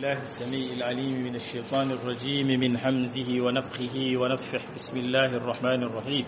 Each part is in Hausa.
بالله السميع العليم من الشيطان الرجيم من حمزه ونفخه ونفخه بسم الله الرحمن الرحيم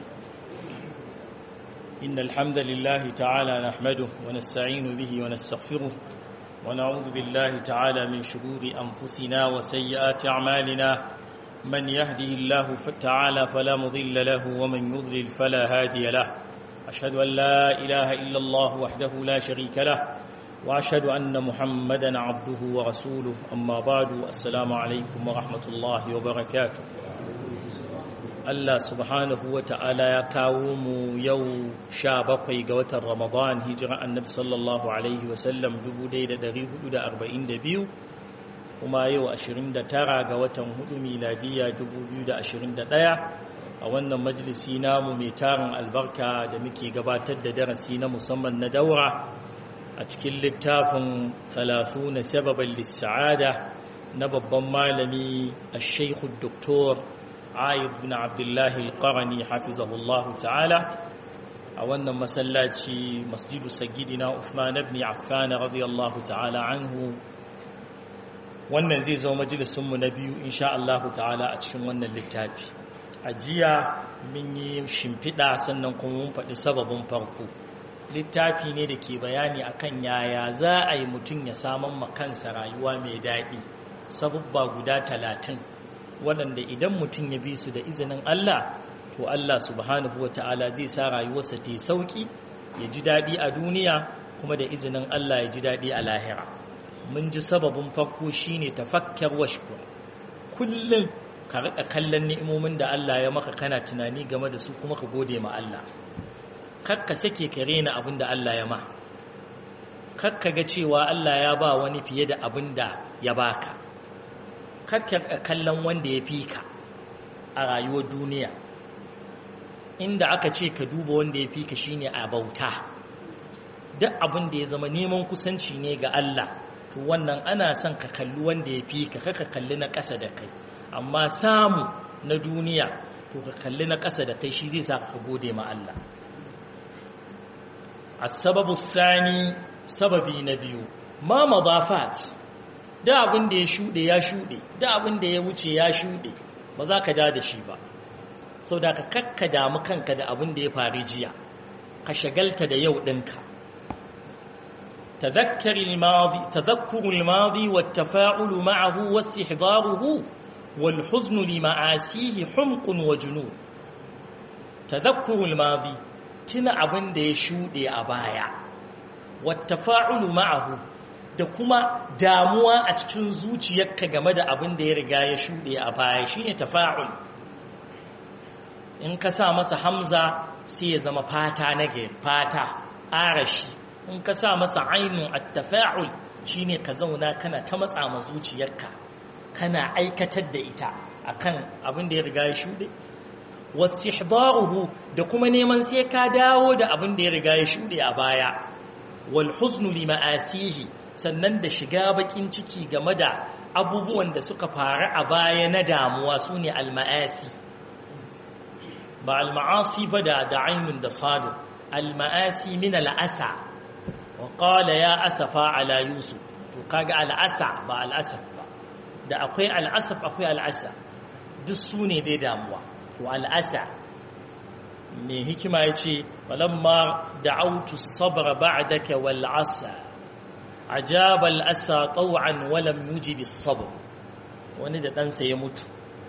إن الحمد لله تعالى نحمده ونستعين به ونستغفره ونعوذ بالله تعالى من شرور أنفسنا وسيئات أعمالنا من يهده الله تعالى فلا مضل له ومن يضلل فلا هادي له أشهد أن لا إله إلا الله وحده لا شريك له وأشهد أن محمدا عبده ورسوله أما بعد السلام عليكم ورحمة الله وبركاته Allah subhanahu wa ta'ala ya kawo mu yau sha bakwai ga watan Ramadan hijira annabi sallallahu Alaihi wasallam 1442 kuma yau 29 ga watan hudu miladiya 2021 a wannan majalisi namu mai tarin albarka da muke gabatar da darasi na musamman na daura a cikin littafin 30 sababan lissa'ada na babban malami a shaikhu doktor ayub bin abdullahi alƙarani hafizahullahu ta'ala a wannan masallaci masjidu sagidina Uthman ibn Affan radiyallahu ta'ala anhu wannan zai zo majalisunmu na biyu insha Allah ta'ala a cikin wannan littafi a jiya mun yi shimfiɗa sannan kuma mun faɗi sababin farko littafi ne da ke bayani akan yaya za a yi mutum ya saman makansa rayuwa mai daɗi sabubba guda talatin waɗanda idan mutum ya bi su da izinin Allah to Allah subhanahu wa ta'ala zai sa rayuwarsa ta yi sauƙi ya ji daɗi a duniya kuma da izinin Allah ya ji daɗi a lahira mun ji sababin farko shine tafakkar washkur kullum ka riƙa kallon ni'imomin da Allah ya maka kana tunani game da su kuma ka gode ma Allah kakka sake ka rena abin da Allah ya ma kakka ga cewa Allah ya ba wani fiye da abin da ya baka kakka kallon wanda ya fi ka a rayuwar duniya inda aka ce ka duba wanda ya fi ka shine a bauta duk abin da ya zama neman kusanci ne ga Allah to wannan ana son ka kalli wanda ya fi ka kaka kalli na ƙasa da kai amma samu na duniya to ka kalli na ƙasa da kai shi zai sa ka gode ma Allah السبب الثاني sababi na biyu ma madafat da abin da ya shuɗe ya shuɗe da abin da ya wuce ya shuɗe ba za ka da da shi ba sau da ka kakka damu kanka da abin da ya faru jiya ka shagalta da yau ɗinka تذكر الماضي والتفاعل معه واستحضاره والحزن لمعاسيه حمق وجنون تذكر الماضي tuna abin da ya shuɗe a baya wattafa'ulu ma'ahu da kuma damuwa a cikin zuciyarka game da abin da ya riga ya shuɗe a baya shine tafa'ul in ka sa masa hamza sai ya zama fata na gari fata arashi in ka sa masa ainun attafa'ul shine ka zauna kana ta matsa ma zuciyarka kana aikatar da ita akan abin da ya riga ya shuɗe wastihdaruhu da kuma neman sai ka dawo da abin da ya riga ya shuɗe a baya wal huznu li ma'asihi sannan da shiga bakin ciki game da abubuwan da suka faru a baya na damuwa sune al ma'asi ba al ma'asi ba da da ainun da sadu al ma'asi min al asa wa qala ya asafa ala yusuf to kaga al asa ba al asaf ba da akwai al asaf akwai al asa duk sune dai damuwa to al'asa mai hikima ya ce walamma da'autu sabra ba'daka wal asa ajaba al'asa taw'an walam yujibi sabr wani da ɗansa ya mutu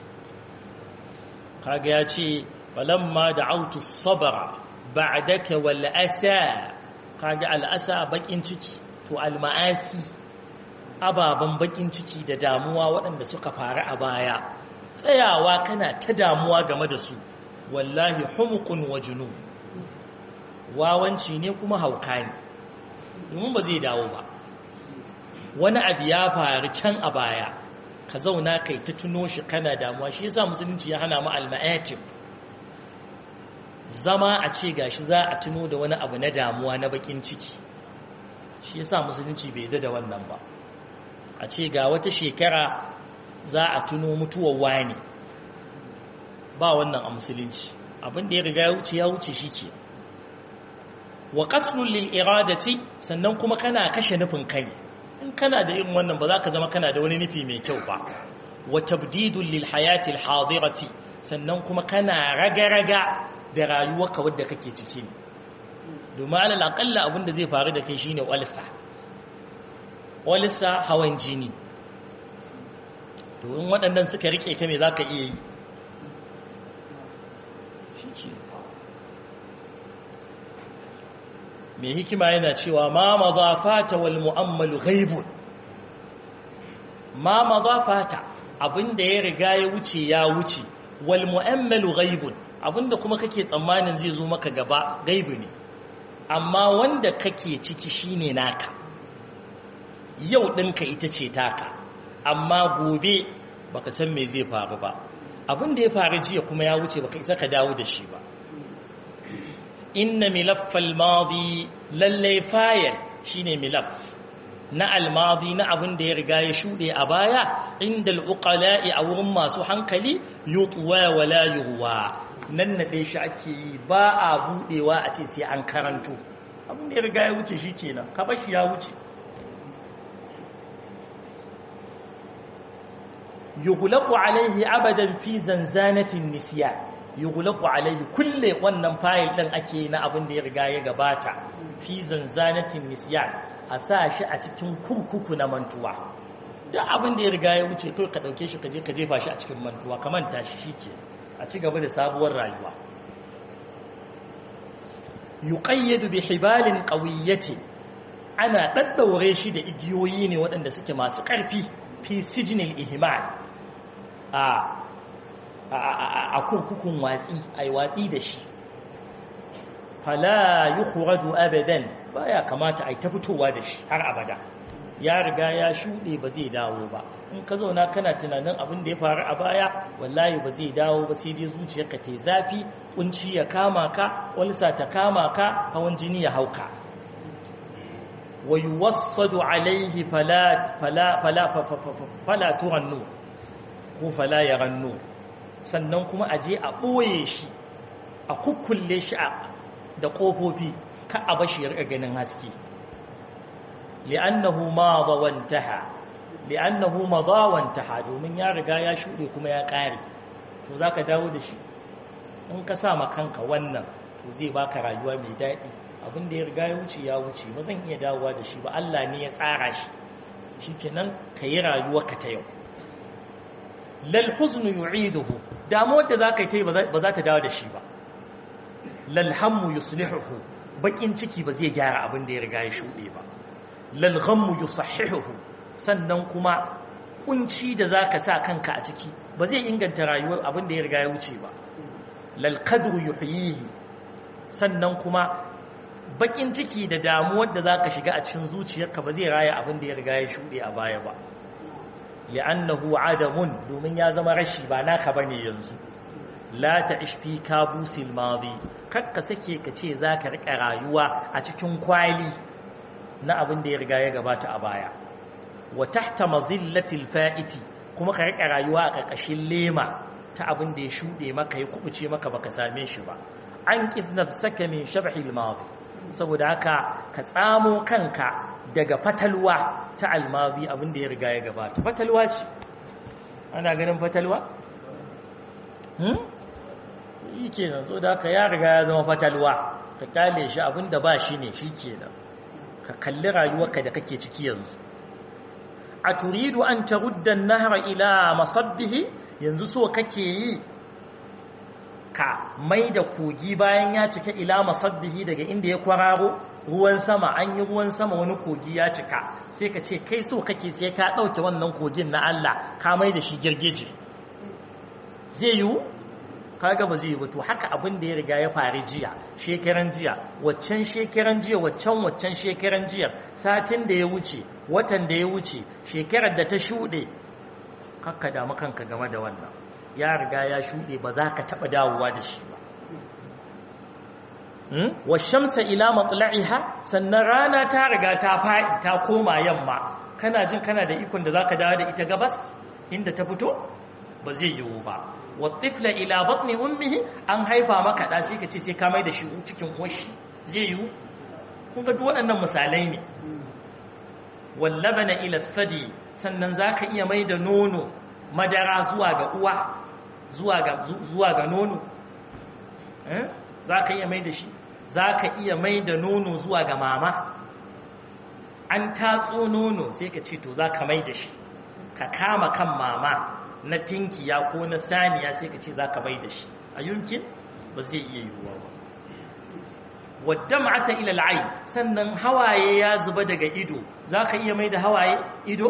kaga ya ce walamma da'autu sabra ba'daka wal asa kaga al'asa bakin ciki to al-ma'asi ababan bakin ciki da damuwa waɗanda suka faru a baya tsayawa kana ta damuwa game da su wallahi humukun wa junu wawanci ne kuma hauka ne domin ba zai dawo ba wani abu ya faru can a baya ka zauna kai ta tuno shi kana damuwa shi yasa musulunci ya hana mu alma'atim zama a ce gashi za a tuno da wani abu na damuwa na bakin ciki shi yasa musulunci bai da wannan ba a ce ga wata shekara za a tuno mutuwar wani ba wannan a musulunci abin da ya riga ya wuce ya wuce shi ke wa qatlul lil iradati sannan kuma kana kashe nufin kai in kana da irin wannan ba za ka zama kana da wani nufi mai kyau ba wa tabdidul lil hayati al hadirati sannan kuma kana raga-raga da rayuwarka wadda kake ciki ne domin alal akalla abinda zai faru da kai shine walsa walsa hawan jini domin waɗannan suka rike ka me zaka iya yi mai hikima yana cewa ma madafata wal mu'ammalu ghaibun ma madafata abinda ya riga ya wuce ya wuce wal mu'ammalu ghaibun abinda kuma kake tsammanin zai zo maka gaba gaibu ne amma wanda kake ciki shine naka yau ɗinka ita ce taka amma gobe baka san me zai faru ba abinda ya faru jiya kuma ya wuce baka isa ka dawo da shi ba inna milaffal madi lallai fayil shine milaf na almadi na abin da ya riga ya shuɗe a baya inda al'uƙala'i a wurin masu hankali yutuwa wala yuwa nan naɗe shi ake yi ba a buɗewa a ce sai an karanto abin da ya riga ya wuce shi kenan kabashi ya wuce yughlaqu alaihi abadan fi zanzanatin nisya yughlaqu alaihi kulle wannan fayil din ake na abin da ya riga ya gabata fi zanzanatin nisyan a sa shi a cikin kurkuku na mantuwa duk abin da ya riga ya wuce kai ka dauke shi ka je ka jefa shi a cikin mantuwa ka manta shi shike a ci gaba da sabuwar rayuwa yuqayyadu bi hibalin qawiyyati ana daddaure shi da igiyoyi ne waɗanda suke masu ƙarfi fi sijnil ihmal a a kurkukun watsi ai watsi da shi fala yukhraju abadan baya kamata ai ta fitowa da shi har abada ya riga ya shuɗe ba zai dawo ba in ka zauna kana tunanin abin da ya faru a baya wallahi ba zai dawo ba sai dai zuciyarka ta zafi kunci ya kama ka walsa ta kama ka hawan jini ya hauka wa yuwassadu alaihi fala fala fala fala turannu ko fala yarannu sannan kuma aje a ɓoye shi a kukkulle shi da ƙofofi ka a bashi ya riƙa ganin haske li'annahu madha wantaha li'annahu madha wantaha domin ya riga ya shuɗe kuma ya ƙare to zaka dawo da shi in ka sa ma kanka wannan to zai baka rayuwa mai daɗi abin da ya riga ya wuce ya wuce ba zan iya dawowa da shi ba Allah ne ya tsara shi shikenan ka yi rayuwarka ta yau lal huznu yu'iduhu damuwar da zaka yi ta yi ba za ta dawo da shi ba lal hammu yuslihuhu bakin ciki ba zai gyara abin da ya riga ya shuɗe ba lal ghammu yusahhihuhu sannan kuma kunci da zaka sa kanka a ciki ba zai inganta rayuwar abin da ya riga ya wuce ba lal qadru yuhyihi sannan kuma bakin ciki da damuwar da zaka shiga a cikin zuciyarka ba zai raya abin da ya riga ya shuɗe a baya ba li'annahu adamun domin ya zama rashi ba naka bane yanzu la ta'ish fi kabusil madi kakka sake ka ce zaka rika rayuwa a cikin kwali na abin da ya riga ya gabata a baya wa tahta mazillatil fa'iti kuma ka rika rayuwa a ƙarƙashin lema ta abin da ya shuɗe maka ya kubuce maka baka same shi ba an nafsaka min shabhil madi saboda haka ka tsamo kanka daga fatalwa ta almazi abin da ya riga ya gabata fatalwa ce ana ganin fatalwa hmm yi kenan so da haka ya riga ya zama fatalwa ka kyale shi abin da ba shi ne shi kenan ka kalli rayuwarka da kake ciki yanzu a turidu an tarudda an-nahra ila masabbihi yanzu so kake yi ka mai da kogi bayan ya cika ila masabbihi daga inda ya kwararo ruwan sama an yi ruwan sama wani kogi ya cika sai ka ce kai so kake sai ka ɗauke wannan kogin na Allah ka mai da shi girgije zai yiwu kaga ba zai yi ba to haka abin da ya riga ya faru jiya shekaran jiya waccan shekaran jiya waccan waccan shekaran jiya satin da ya wuce watan da ya wuce shekarar da ta shuɗe kakka damu kanka game da wannan ya riga ya shuɗe ba za ka taɓa dawowa da shi ba wa shamsa ila matla'iha sannan rana ta riga ta faɗi ta koma yamma kana jin kana da ikon da zaka dawo da ita gabas inda ta fito ba zai yiwu ba wa tifla ila batni ummihi an haifa maka da sai ka ce sai ka mai da shi cikin uwarshi zai yiwu kun ga duk waɗannan misalai ne wallabana ila sadi sannan zaka iya mai da nono madara zuwa ga uwa zuwa ga zuwa ga nono eh zaka iya mai da shi zaka iya mai da nono zuwa ga mama an tatso nono sai ka ce to zaka mai da shi ka kama kan mama na tinkiya ko na saniya sai ka ce zaka mai da shi a yunkin ba zai iya yiwuwa ba waddam'ata ila al'ayn sannan hawaye ya zuba daga ido zaka iya mai da hawaye ido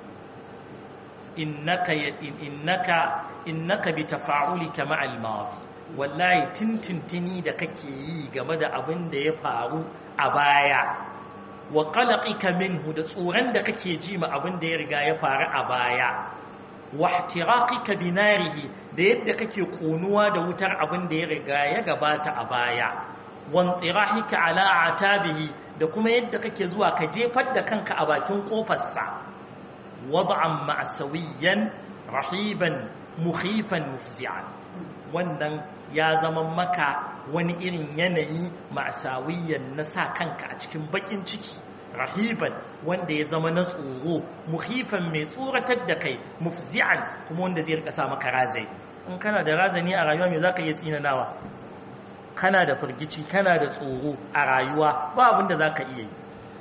innaka innaka innaka bi tafa'ulika ma'al madi wallahi tintintini da kake yi game da abin da ya faru a baya wa qalaqika minhu da tsoron da kake ji ma abin da ya riga ya faru a baya wa ihtiraqika binarihi da yadda kake konuwa da wutar abin da ya riga ya gabata a baya wantirahika ala atabihi da kuma yadda kake zuwa ka jefar da kanka a bakin kofarsa wad'an ma'sawiyan rahiban mukhifan mufzi'an wannan ya zama maka wani irin yanayi ma'sawiyan na sa kanka a cikin bakin ciki rahiban wanda ya zama na tsoro mukhifan mai tsoratar da kai mufzi'an kuma wanda zai rika sa maka razai in kana da razani a rayuwa me zaka iya tsinanawa kana da firgici kana da tsoro a rayuwa ba abin da za ka iya yi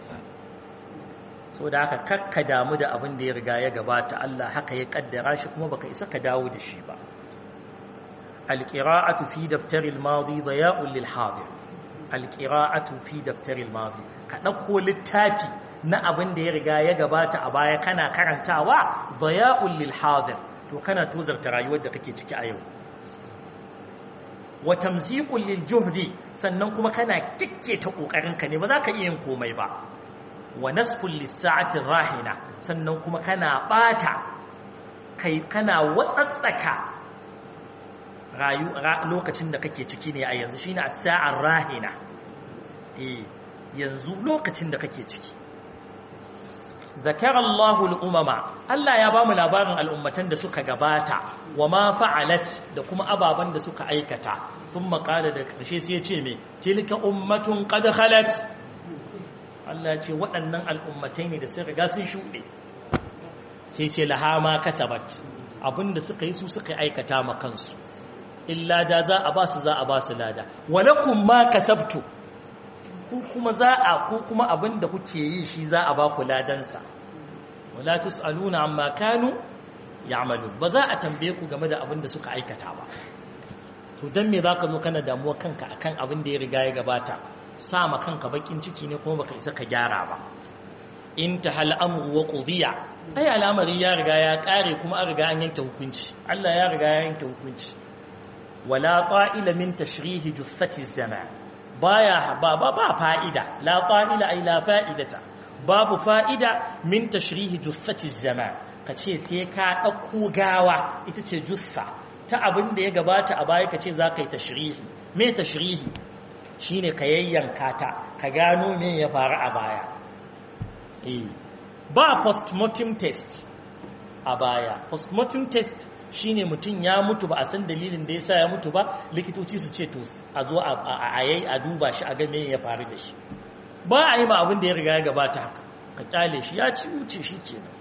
so da haka kakka damu da abin da ya riga ya gabata Allah haka ya kaddara shi kuma baka isa ka dawo da shi ba alqira'atu fi daftaril madi daya'un lil hadir alqira'atu fi daftaril madi ka dauko littafi na abin da ya riga ya gabata a baya kana karantawa daya'un lil hadir to kana tozarta rayuwar da kake ciki a yau wa tamziqul lil juhdi sannan kuma kana kikke ta kokarin ka ne ba za ka iya yin komai ba wa nasful lis sa'ati rahina sannan kuma kana bata kai kana watsatsaka rayu lokacin da kake ciki ne a yanzu shine as-sa'ar rahina eh yanzu lokacin da kake ciki ذكر الله الأمم Allah ya bamu labarin al'ummatan da suka gabata wa ma fa'alat da kuma ababan da suka aikata sun makala da ƙarshe sai ya ce me tilka ummatun qad khalat Allah ce waɗannan al'ummatai ne da sun riga sun shuɗe sai ce laha ma kasabat abinda suka yi su suka aikata ma kansu illa da za a ba su za a ba su lada walakum ma kasabtu ku kuma za a ku kuma abin da kuke yi shi za a ba ku ladansa wala tusaluna amma kanu ya'malun ba za a tambaye ku game da abin da suka aikata ba to dan me zaka zo kana damuwa kanka akan abin da ya riga ya gabata sa ma kanka bakin ciki ne kuma baka isa ka gyara ba in ta hal amru wa qudiya ai al'amari ya riga ya kare kuma an riga an yanke hukunci Allah ya riga ya yanke hukunci wala ta'ila min tashrihi jussati zaman baya ba ba ba fa'ida la fa'ila ay la fa'idata babu fa'ida min tashrihi jussati zaman kace sai ka dauko gawa ita ce jussa ta abin da ya gabata a baya kace zaka yi tashrihi me tashrihi shine ka yayyanka ta ka gano me ya faru a baya eh ba postmortem test a baya postmortem test shine mutum ya mutu ba a san dalilin da yasa ya mutu ba likitoci su ce to a zo a yayi a duba shi a ga me ya faru da shi ba a yi ma abin da ya riga ya gabata haka ka kyale shi ya ci wuce shi kenan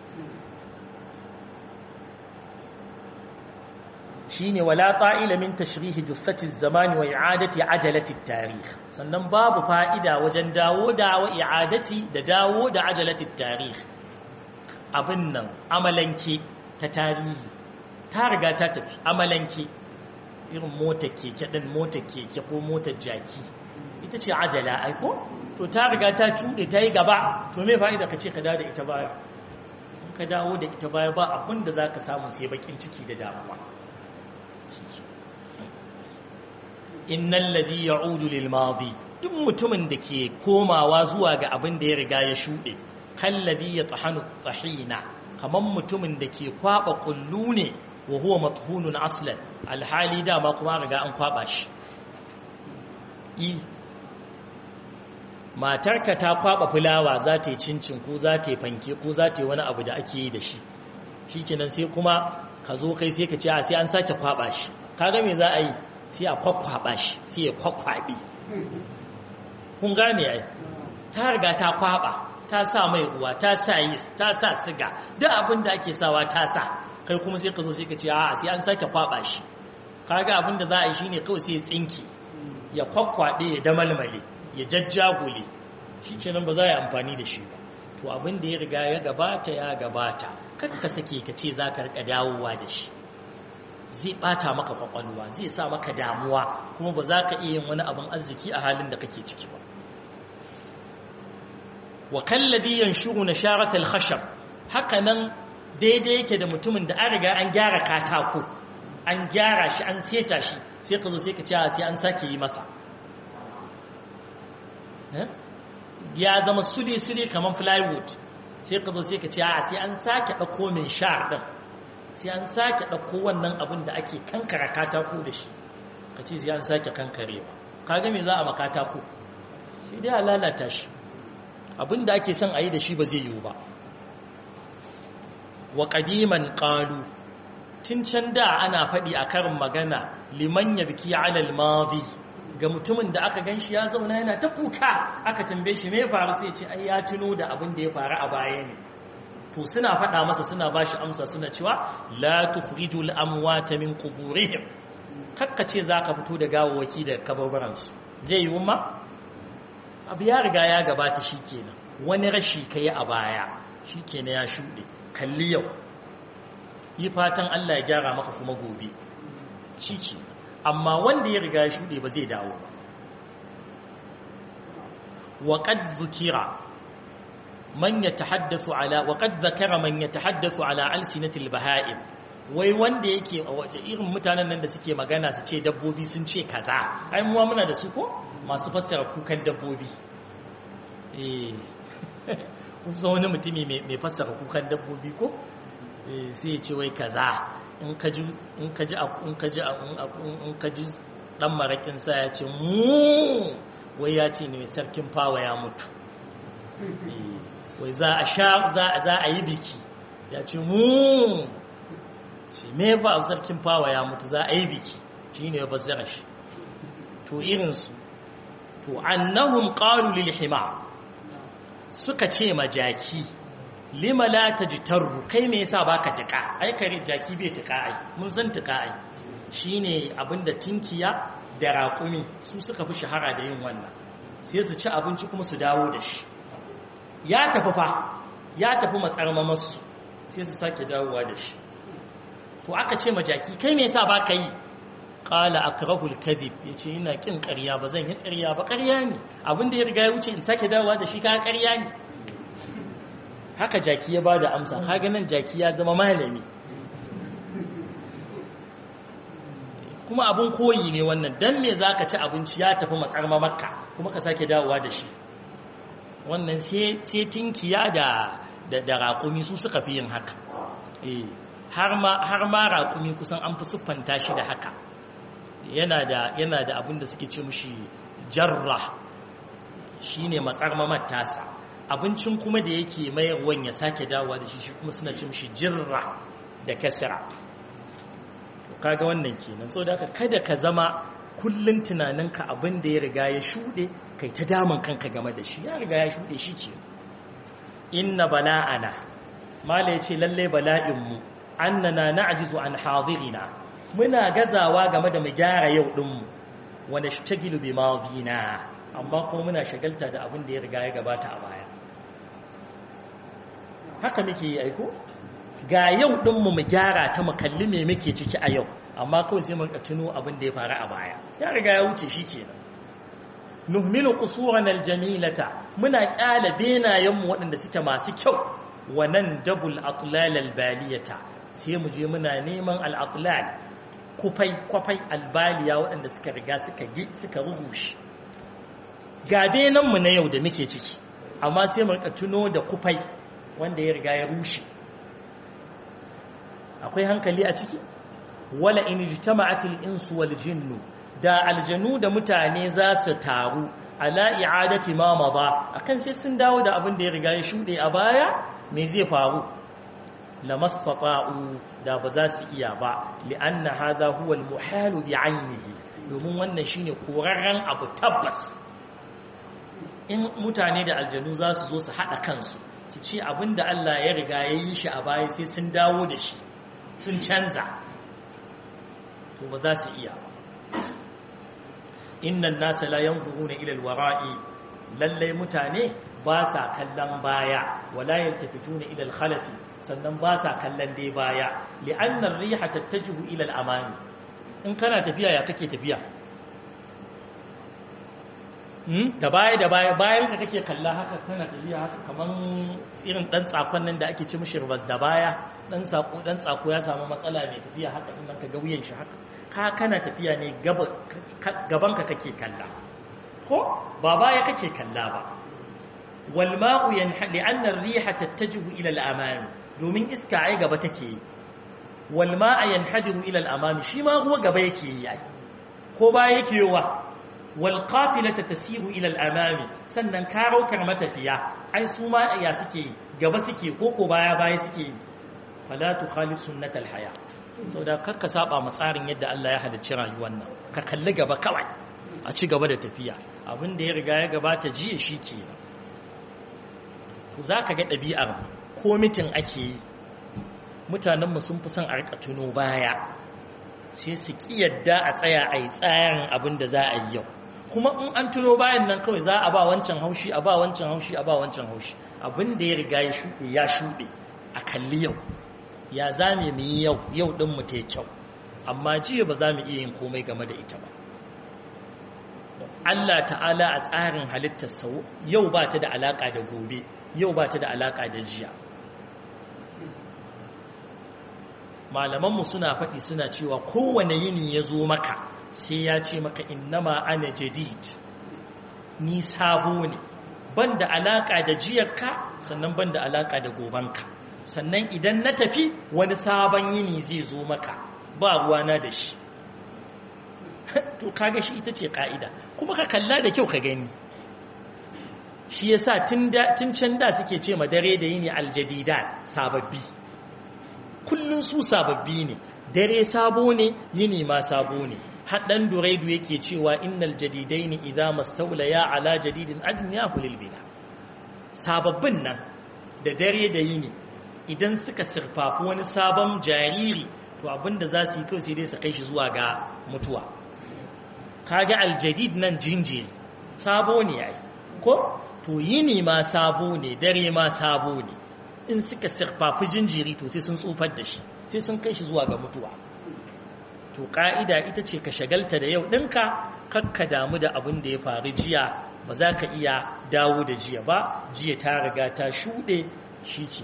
shine wala ta'ila min tashrihi jussati zamani wa i'adati ajalati tarikh sannan babu fa'ida wajen dawo da wa i'adati da dawo da ajalati tarikh abin nan amalanke ta tarihi ta riga ta tafi amalanke irin motar keke din motar keke ko motar jaki ita ce ajala aiko to ta riga ta cuɗe ta yi gaba to me fa'ida ka ce ka dawo da ita baya in ka dawo da ita baya ba abin da za ka samu sai bakin ciki da damuwa innal ladhi ya'udu lil madi duk mutumin da ke komawa zuwa ga abin da ya riga ya shuɗe kalladhi yatahanu tahina kaman mutumin da ke kwaba kullu ne wa huwa mathunun aslan alhali dama kuma riga an kwaba shi i matarka ta kwaba fulawa za ta yi cincin ko za ta yi fanke ko za ta yi wani abu da ake yi da shi shikenan sai kuma ka zo kai sai ka ce a sai an sake kwaba shi kaga me za a yi sai a kwakwaba shi sai ya kwakwabe kun gane ai ta riga ta kwaba ta sa mai ruwa ta sa yis ta sa siga duk abin da ake sawa ta sa kai kuma sai ka zo sai ka ce a sai an sake kwaba shi kaga abin da za a yi shine kawai sai ya tsinki ya kwakwade ya damalmale ya jajjagule shikenan ba za a yi amfani da shi ba to abin da ya riga ya gabata ya gabata kar ka sake ka ce za ka rika dawowa da shi zai bata maka kwakwalwa zai sa maka damuwa kuma ba za ka iya yin wani abin arziki a halin da kake ciki ba wa kalladhi yanshuru nasharat al-khashab haka nan daidai yake da mutumin da an riga an gyara katako an gyara shi an seta shi sai ka zo sai ka ce sai an sake yi masa ya zama sule-sule kamar plywood sai ka zo sai ka ce a sai an sake ɗauko mai sha ɗin sai an sake ɗauko wannan abin da ake kankara katako da shi ka ce sai an sake kankarewa kaga me za a makatako shi dai a lalata shi abin da ake son a yi da shi ba zai yiwu ba wa ƙadiman ƙalu tun can da ana faɗi a karin magana liman ya biki alal madi ga mutumin da aka gan shi ya zauna yana ta kuka aka tambaye shi me faru sai ce ai ya tuno da abin da ya faru a baya ne to suna faɗa masa suna ba shi amsa suna cewa la tukhrijul amwata min quburihim kakka ce zaka fito da gawawaki da kabarbaran su zai yi umma abu ya riga ya gabata shikenan wani rashi kai a baya shikenan ya shuɗe kalli yau yi fatan Allah ya gyara maka kuma gobe shikenan amma wanda ya riga ya shuɗe ba zai dawo ba وقد ذكر من يتحدث على وقد ذكر من يتحدث على ألسنة البهائم wai wanda yake a waje irin mutanen nan da suke magana su ce dabbobi sun ce kaza ai muwa muna da su ko masu fassara kukan dabbobi eh kun wani mutumi mai fassara kukan dabbobi ko eh sai ya ce wai kaza in ka ji in ka ji in ka ji in ka ji dan marakin sa ya ce mu wai ya ce ne sarkin fawa ya mutu wai za a sha za a yi biki ya ce mu shi me ba sarkin fawa ya mutu za a yi biki shi ne ba zara shi to irinsu to annahum qalu lil hima suka ce ma jaki lima la tajtaru kai me yasa baka tuka ai kare jaki bai tuka ai mun san tuka ai shine abinda tinkiya da raƙumi su suka fi shahara da yin wannan sai su ci abinci kuma su dawo da shi ya tafi fa ya tafi matsarmamarsu sai su sake dawowa da shi to aka ce majaki kai me yasa baka yi qala akrahul kadhib yace ina kin ƙarya ba zan yi ƙarya ba ƙarya ne abinda ya riga ya wuce in sake dawowa da shi ka ƙarya ne haka jaki ya bada amsa kaga nan jaki ya zama malami kuma abin koyi ne wannan dan me zaka ci abinci ya tafi matsarma makka kuma ka sake dawowa da shi wannan sai tinkiya da da raƙumi su suka fi yin haka eh har ma har ma raƙumi kusan an fi siffanta shi da haka yana da yana da abin da suke ce mushi jarra shine matsarma matasa abincin kuma da yake mayarwan ya sake dawowa da shi shi kuma suna ce mushi jirra da kasra kaga wannan kenan so da kada ka zama kullun tunaninka abin da ya riga ya shuɗe kai ta damun kanka game da shi ya riga ya shuɗe shi ce inna bala'ana mala ya ce lalle bala'inmu annana na'jizu an hadirina muna gazawa game da mu gyara yau ɗinmu wa nashtagilu bi madina amma kuma muna shagalta da abin da ya riga ya gabata a baya haka muke yi aiko ga yau ɗinmu mu gyara ta mu kalli me muke ciki a yau amma kawai sai mun tuno abin da ya faru a baya ya riga ya wuce shi kenan nuhmilu qusuran aljamilata muna kyala benayenmu waɗanda suke masu kyau wa nan dabul atlal albaliyata sai mu je muna neman al-atlal kufai kwafai albaliya waɗanda suka riga suka gi suka ruhushe ga benanmu na yau da muke ciki amma sai mu rika tuno da kufai wanda ya riga ya rushe akwai hankali a ciki wala in ijtama'at al-insu wal jinnu da aljanu da mutane za su taru ala i'adati ma mada akan sai sun dawo da abin da ya riga ya shude a baya me zai faru lamastata'u da ba za su iya ba li'anna hadha huwa al-muhal bi 'aynihi domin wannan shine korarren abu tabbas in mutane da aljanu za su zo su haɗa kansu su ce abin da Allah ya riga ya yi shi a baya sai sun dawo da shi sun canza to ba za su iya innan nasa la yanzuruna ila alwara'i lallai mutane ba sa kallon baya wala yaltafituna ila alkhalafi sannan ba sa kallon dai baya li'anna ar-riha tattajihu ila al-amami in kana tafiya ya kake tafiya da baya da baya bayan ka kake kalla haka kana tafiya haka kaman irin dan tsakon nan da ake ci mishi ribas da baya dan sako dan tsako ya samu matsala mai tafiya haka in ka ga wuyan shi haka ka kana tafiya ne gaban ka kake kalla ko ba baya kake kalla ba wal ma'u yanhali anna ar-riha tattajihu ila al-amami domin iska ai gaba take yi wal ma'a yanhadiru ila al-amami shi ma ruwa gaba yake yi ko baya yake yawa walƙafilata tasiru ilal amami sannan karaukar matafiya ai su ma ya suke gaba suke koko baya baya suke yi fala tu khalif sunnatal haya saboda karka saba ma tsarin yadda Allah ya halicci rayuwar nan ka kalli gaba kawai a ci gaba da tafiya abin da ya riga ya gabata jiya shi ke za ka ga ɗabi'ar ko mitin ake yi mutanenmu sun fi son a rika tuno baya sai su ƙi yadda a tsaya a yi tsarin abin da za a yi yau kuma in an tuno bayan nan kawai za a ba wancan haushi a ba wancan haushi a ba wancan haushi abin da ya riga ya shuɗe ya shuɗe a kalli yau ya za mu yi yau yau ɗin mu ta kyau amma jiya ba za mu iya yin komai game da ita ba Allah ta'ala a tsarin halittar sau yau ba ta da alaƙa da gobe yau ba ta da alaƙa da jiya malamanmu suna faɗi suna cewa kowane yini ya zo maka sai ya ce maka innama ana jadid ni sabo ne ban da alaƙa da jiyarka sannan ban da alaƙa da gobanka sannan idan na tafi wani sabon yini zai zo maka ba ruwana da shi to kaga shi ita ce ƙa'ida kuma ka kalla da kyau ka gani shi yasa tun can da suke ce ma dare da yini aljadida sababbi kullun su sababbi ne dare sabo ne yini ma sabo ne haɗan duraidu yake cewa innal jadidaini idza mastawlaya ala jadidin adniyahu lil bina sababbin nan da dare da yini idan suka sirfafi wani sabon jariri to abinda za su yi kawai sai dai su kai shi zuwa ga mutuwa kaga aljadid nan jinjiri sabo ne yayi ko to yini ma sabo ne dare ma sabo ne in suka sirfafi jinjiri to sai sun tsufar da shi sai sun kai shi zuwa ga mutuwa to ka'ida ita ce ka shagalta da yau ɗinka kakka damu da abin da ya faru jiya ba za ka iya dawo da jiya ba jiya ta riga ta shuɗe shi ce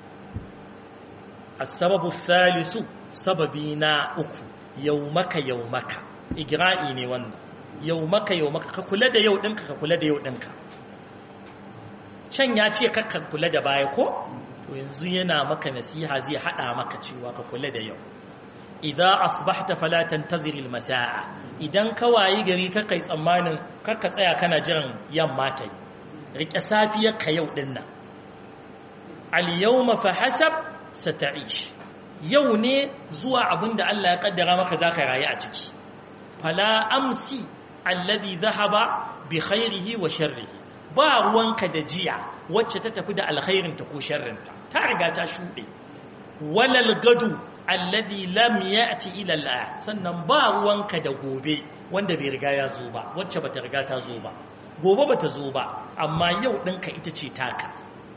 asababu thalisu sababi na uku yau maka yau maka igra'i ne wannan yau maka yau maka ka kula da yau ɗinka ka kula da yau ɗinka can ya ce kakka kula da baya ko to yanzu yana maka nasiha zai hada maka cewa ka kula da yau idza asbahta fala tantazir almasaa idan ka wayi gari ka kai tsammanin kakka tsaya kana jiran yamma ta yi rike safiyar ka yau din nan al yawma fa hasab sata'ish yau ne zuwa abinda Allah ya kaddara maka zaka rayu a ciki fala amsi alladhi dhahaba bi khairihi wa sharrihi ba ruwanka da jiya wacce ta tafi da alkhairinta ko sharrinta ta riga ta shuɗe walal gadu alladhi lam ya'ti ila al sannan ba ruwanka da gobe wanda bai riga ya zo ba wacce bata riga ta zo ba gobe bata zo ba amma yau ɗinka ita ce taka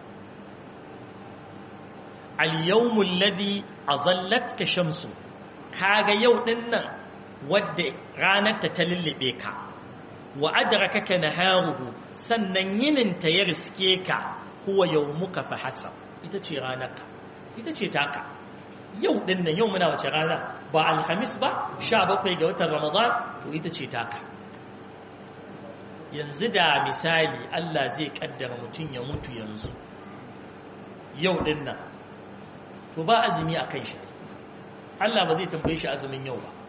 al yawmul ladhi azallatka shamsu kaga yau ɗin nan wadda ranar ta ta lullube ka wa adrakaka naharuhu sannan yininta ya riske ka huwa yawmuka fa hasab ita ce ranarka ita ce taka yau din nan yau muna wace rana ba alhamis ba 17 ga watan ramadan to ita ce taka yanzu da misali Allah zai kaddara mutum ya mutu yanzu yau din nan to ba azumi akan shi Allah ba zai tambaye shi azumin yau ba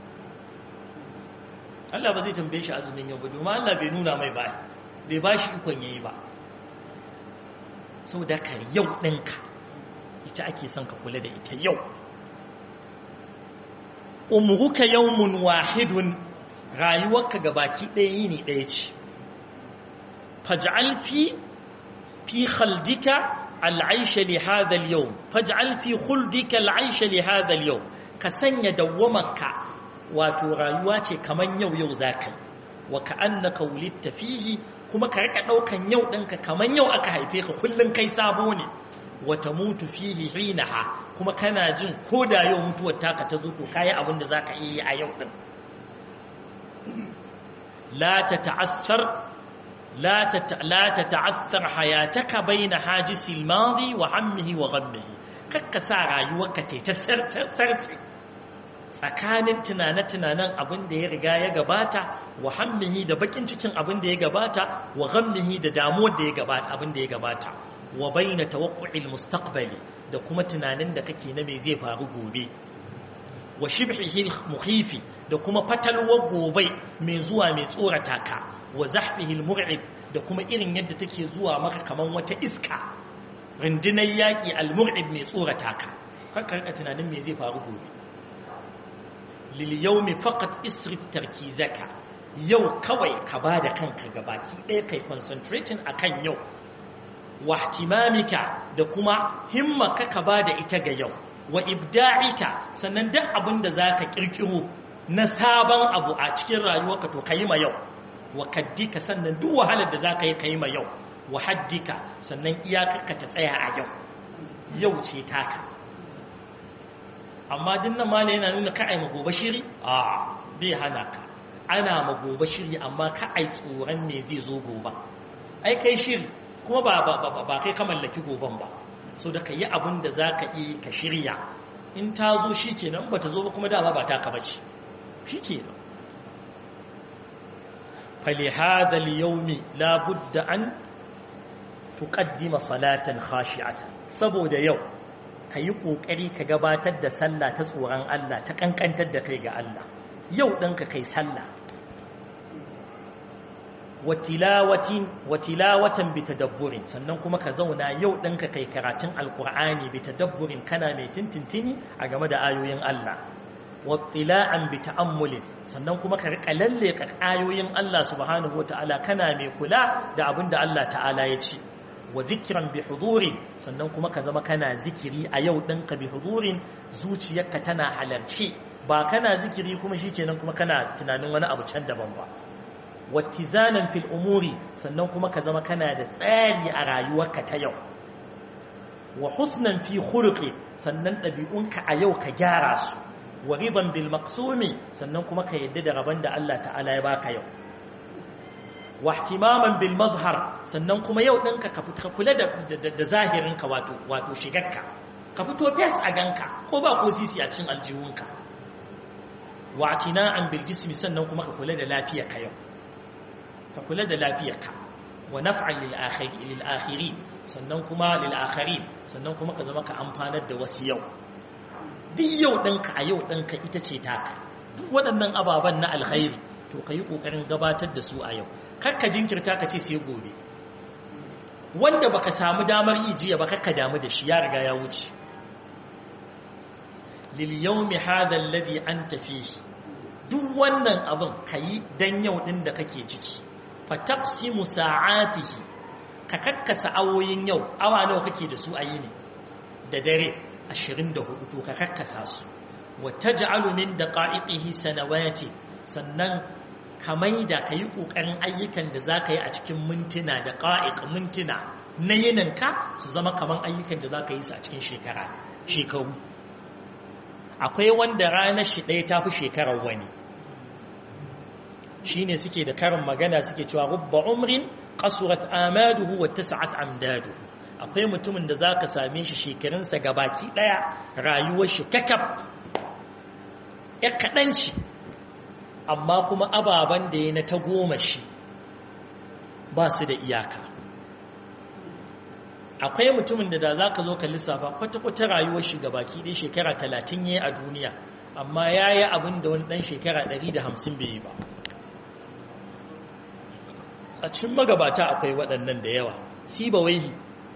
Allah ba zai tambaye shi azumin yau ba domin Allah bai nuna mai ba bai ba shi ikon yayi ba sau da ka yau ɗinka ita ake son ka kula da ita yau umruka yawmun wahidun rayuwarka ga baki ɗaya yini ɗaya ce faj'al fi fi khaldika al'aisha li hadha al-yawm faj'al fi khuldika al'aisha li hadha al-yawm ka sanya dawwamarka wato rayuwa ce kaman yau yau zakai wa ka'annaka wulidta fihi kuma ka rika daukan yau ɗinka kaman yau aka haife ka kullun kai sabo ne wa tamutu fihi hinaha kuma kana jin ko da yau mutuwar taka ta zo to kayi abin da zaka iya a yau din la tata'assar la la tata'assar hayataka baina hajisi al-madi wa hammihi wa ghammihi kakka sa rayuwarka ta sarfi tsakanin tunane-tunanen abin da ya riga ya gabata wa hammihi da bakin cikin abin da ya gabata wa ghammihi da damuwar da ya gabata abin da ya gabata wa baina tawaqqu'il mustaqbali da kuma tunanin da kake na me zai faru gobe wa shibhihi muhifi da kuma fatalwar gobe mai zuwa mai tsorata ka wa zahfihi almur'ib da kuma irin yadda take zuwa maka kaman wata iska rundunar yaki almur'ib mai tsorata ka kakka tunanin me zai faru gobe lilyaumi faqat isrif tarkizaka yau kawai ka bada kanka gabaki ɗaya kai concentrating akan yau wa ihtimamika da kuma himmaka ka bada ita ga yau wa ibda'ika sannan duk abin da zaka kirkiro na sabon abu a cikin rayuwarka to kai ma yau wa kaddika sannan duk wahalar da zaka yi kai ma yau wa haddika sannan iyakarka ta tsaya a yau yau ce taka amma dinnan mala yana nuna ka ai magoba shiri a bai hana ka ana magoba shiri amma ka ai tsoron me zai zo goba ai kai shiri kuma ba ba ba kai ka mallaki goban ba so da ka yi abin da za ka yi ka shirya in ta zo shi kenan ba ta zo ba kuma dama ba ta ka bace shi kenan falihada liyaumi labudda an tuqaddima salatan khashi'atan saboda yau ka yi ƙoƙari ka gabatar da sallah ta tsoron Allah ta ƙanƙantar da kai ga Allah yau ɗanka kai sallah watilawatan bi tadabburin sannan kuma ka zauna yau ɗanka kai karatun alƙur'ani bi tadabburin kana mai tintintini a game da ayoyin Allah wattila'an bi ta'ammulin sannan kuma ka riƙa lalle ka ayoyin Allah subhanahu wata'ala kana mai kula da abin da Allah ta'ala ya ce wa zikiran bi hudurin sannan kuma ka zama kana zikiri a yau ɗinka bi hudurin zuciyarka tana halarci ba kana zikiri kuma shi kenan kuma kana tunanin wani abu can daban ba wattizanan fil umuri sannan kuma ka zama kana da tsari a rayuwarka ta yau wa husnan fi khuluqi sannan ɗabi'unka a yau ka gyara su wa riban bil maqsumi sannan kuma ka yadda da rabon da Allah ta'ala ya baka yau wa ihtimaman bil mazhar sannan kuma yau ɗinka ka kula da da zahirinka wato wato shigarka ka fito fes a ganka ko ba ko sisi a cikin aljihunka wa atina'an bil jismi sannan kuma ka kula da lafiyarka yau ka kula da lafiyarka wa naf'an lil akhiri lil akhirin sannan kuma lil akhirin sannan kuma ka zama ka amfanar da wasu yau duk yau ɗinka a yau ɗinka ita ce taka duk waɗannan ababen na alkhairi to ka yi ƙoƙarin gabatar da su a yau kakka jinkirta ka ce sai gobe wanda baka samu damar yi jiya ba kakka damu da shi ya riga ya wuce lil yawmi hadha alladhi anta fihi duk wannan abin kayi dan yau din da kake ciki fa taqsimu sa'atihi ka kakkasa awoyin yau awa nawa kake da su a yini da dare 24 to ka kakkasa su wa taj'alu min daqa'iqihi sanawati sannan ka maida ka yi ƙoƙarin ayyukan da za ka yi a cikin mintuna da ƙa'iƙa mintuna na yininka su zama kamar ayyukan da za ka yi su a cikin shekara shekaru akwai wanda ranar shi ɗaya ta fi shekarar wani shi ne suke da karin magana suke cewa rubba umrin ƙasurat amaduhu wa tasa'at amdaduhu akwai mutumin da za ka same shi shekarunsa gabaki ɗaya rayuwar shi kakaf ya kaɗanci amma kuma ababen da ya na ta goma shi ba su da iyaka akwai mutumin da da za ka zo ka lissafa kwata-kwata rayuwar shi ga baki ɗaya shekara talatin ya yi a duniya amma ya yi abin da wani ɗan shekara ɗari da hamsin bai yi ba a cikin magabata akwai waɗannan da yawa siba waihi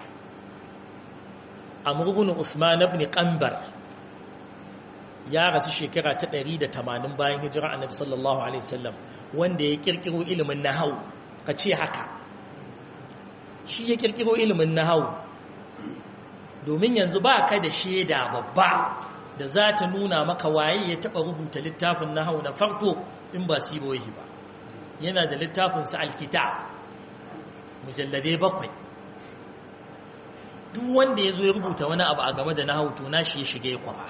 a murgunin usman ibn ƙambar ya rasu shekara ta 180 bayan hijira annabi sallallahu alaihi wasallam wanda ya kirkiro ilimin nahau ka ce haka shi ya kirkiro ilimin nahawu domin yanzu ba ka da shaida babba da za ta nuna maka waye ya taɓa rubuta littafin nahawu na farko in ba siboyi ba yana da littafinsa alkita mujalladai bakwai duk wanda ya zo ya rubuta wani abu a game da nahawu to nashi ya shiga ya kwaba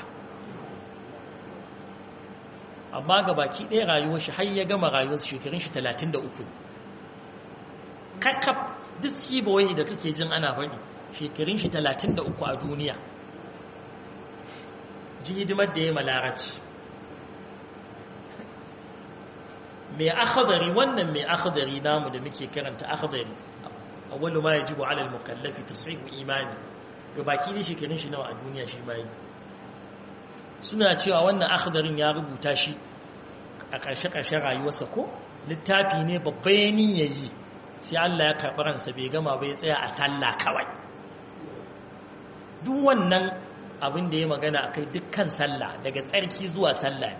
amma ga baki ɗaya rayuwar shi har ya gama rayuwar shekarun shi 33 kakaf duk siboyi da kake jin ana faɗi shekarun shi 33 a duniya ji hidimar da ya malarabci mai akhadari wannan mai akhadari namu da muke karanta akhadari awwalu ma yajibu ala al-mukallafi tashihu imani ga baki ne shekarun shi nawa a duniya shi bai suna cewa wannan akhadarin ya rubuta shi a ƙarshe-ƙarshen rayuwarsa ko littafi ne babba ya yayi sai Allah ya karɓi ransa bai gama bai tsaya a sallah kawai duk wannan abin da ya magana a kai dukkan sallah daga tsarki zuwa sallah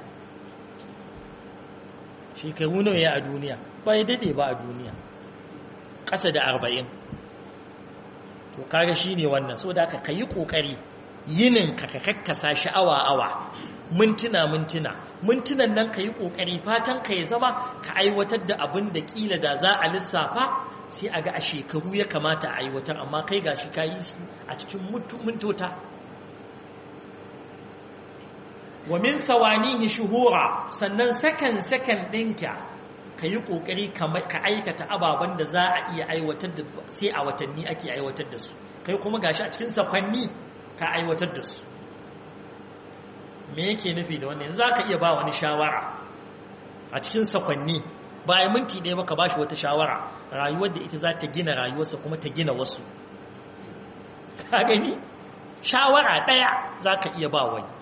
shekaru nawa ya a duniya ba ya daɗe ba a duniya ƙasa da arba'in to kaga shi ne wannan so da ka yi ƙoƙari yinin ka ka kakkasa shi awa-awa mintuna-mintuna mintunan nan ka yi ƙoƙari fatan ka ya zama ka aiwatar da abin da ƙila da za a lissafa sai a ga a shekaru ya kamata a aiwatar amma kai ga shi ka yi a cikin mintota wa min sawanihi shuhura sannan sakan sakan ɗinka ka yi ƙoƙari ka aikata ababen da za a iya aiwatar da sai a watanni ake aiwatar da su kai kuma gashi a cikin sakwanni ka aiwatar da su me yake nufi da wannan za ka iya ba wani shawara a cikin sakwanni ba a minti ɗaya ba ka ba shi wata shawara rayuwar da ita za ta gina rayuwarsa kuma ta gina wasu ka gani shawara ɗaya za ka iya ba wani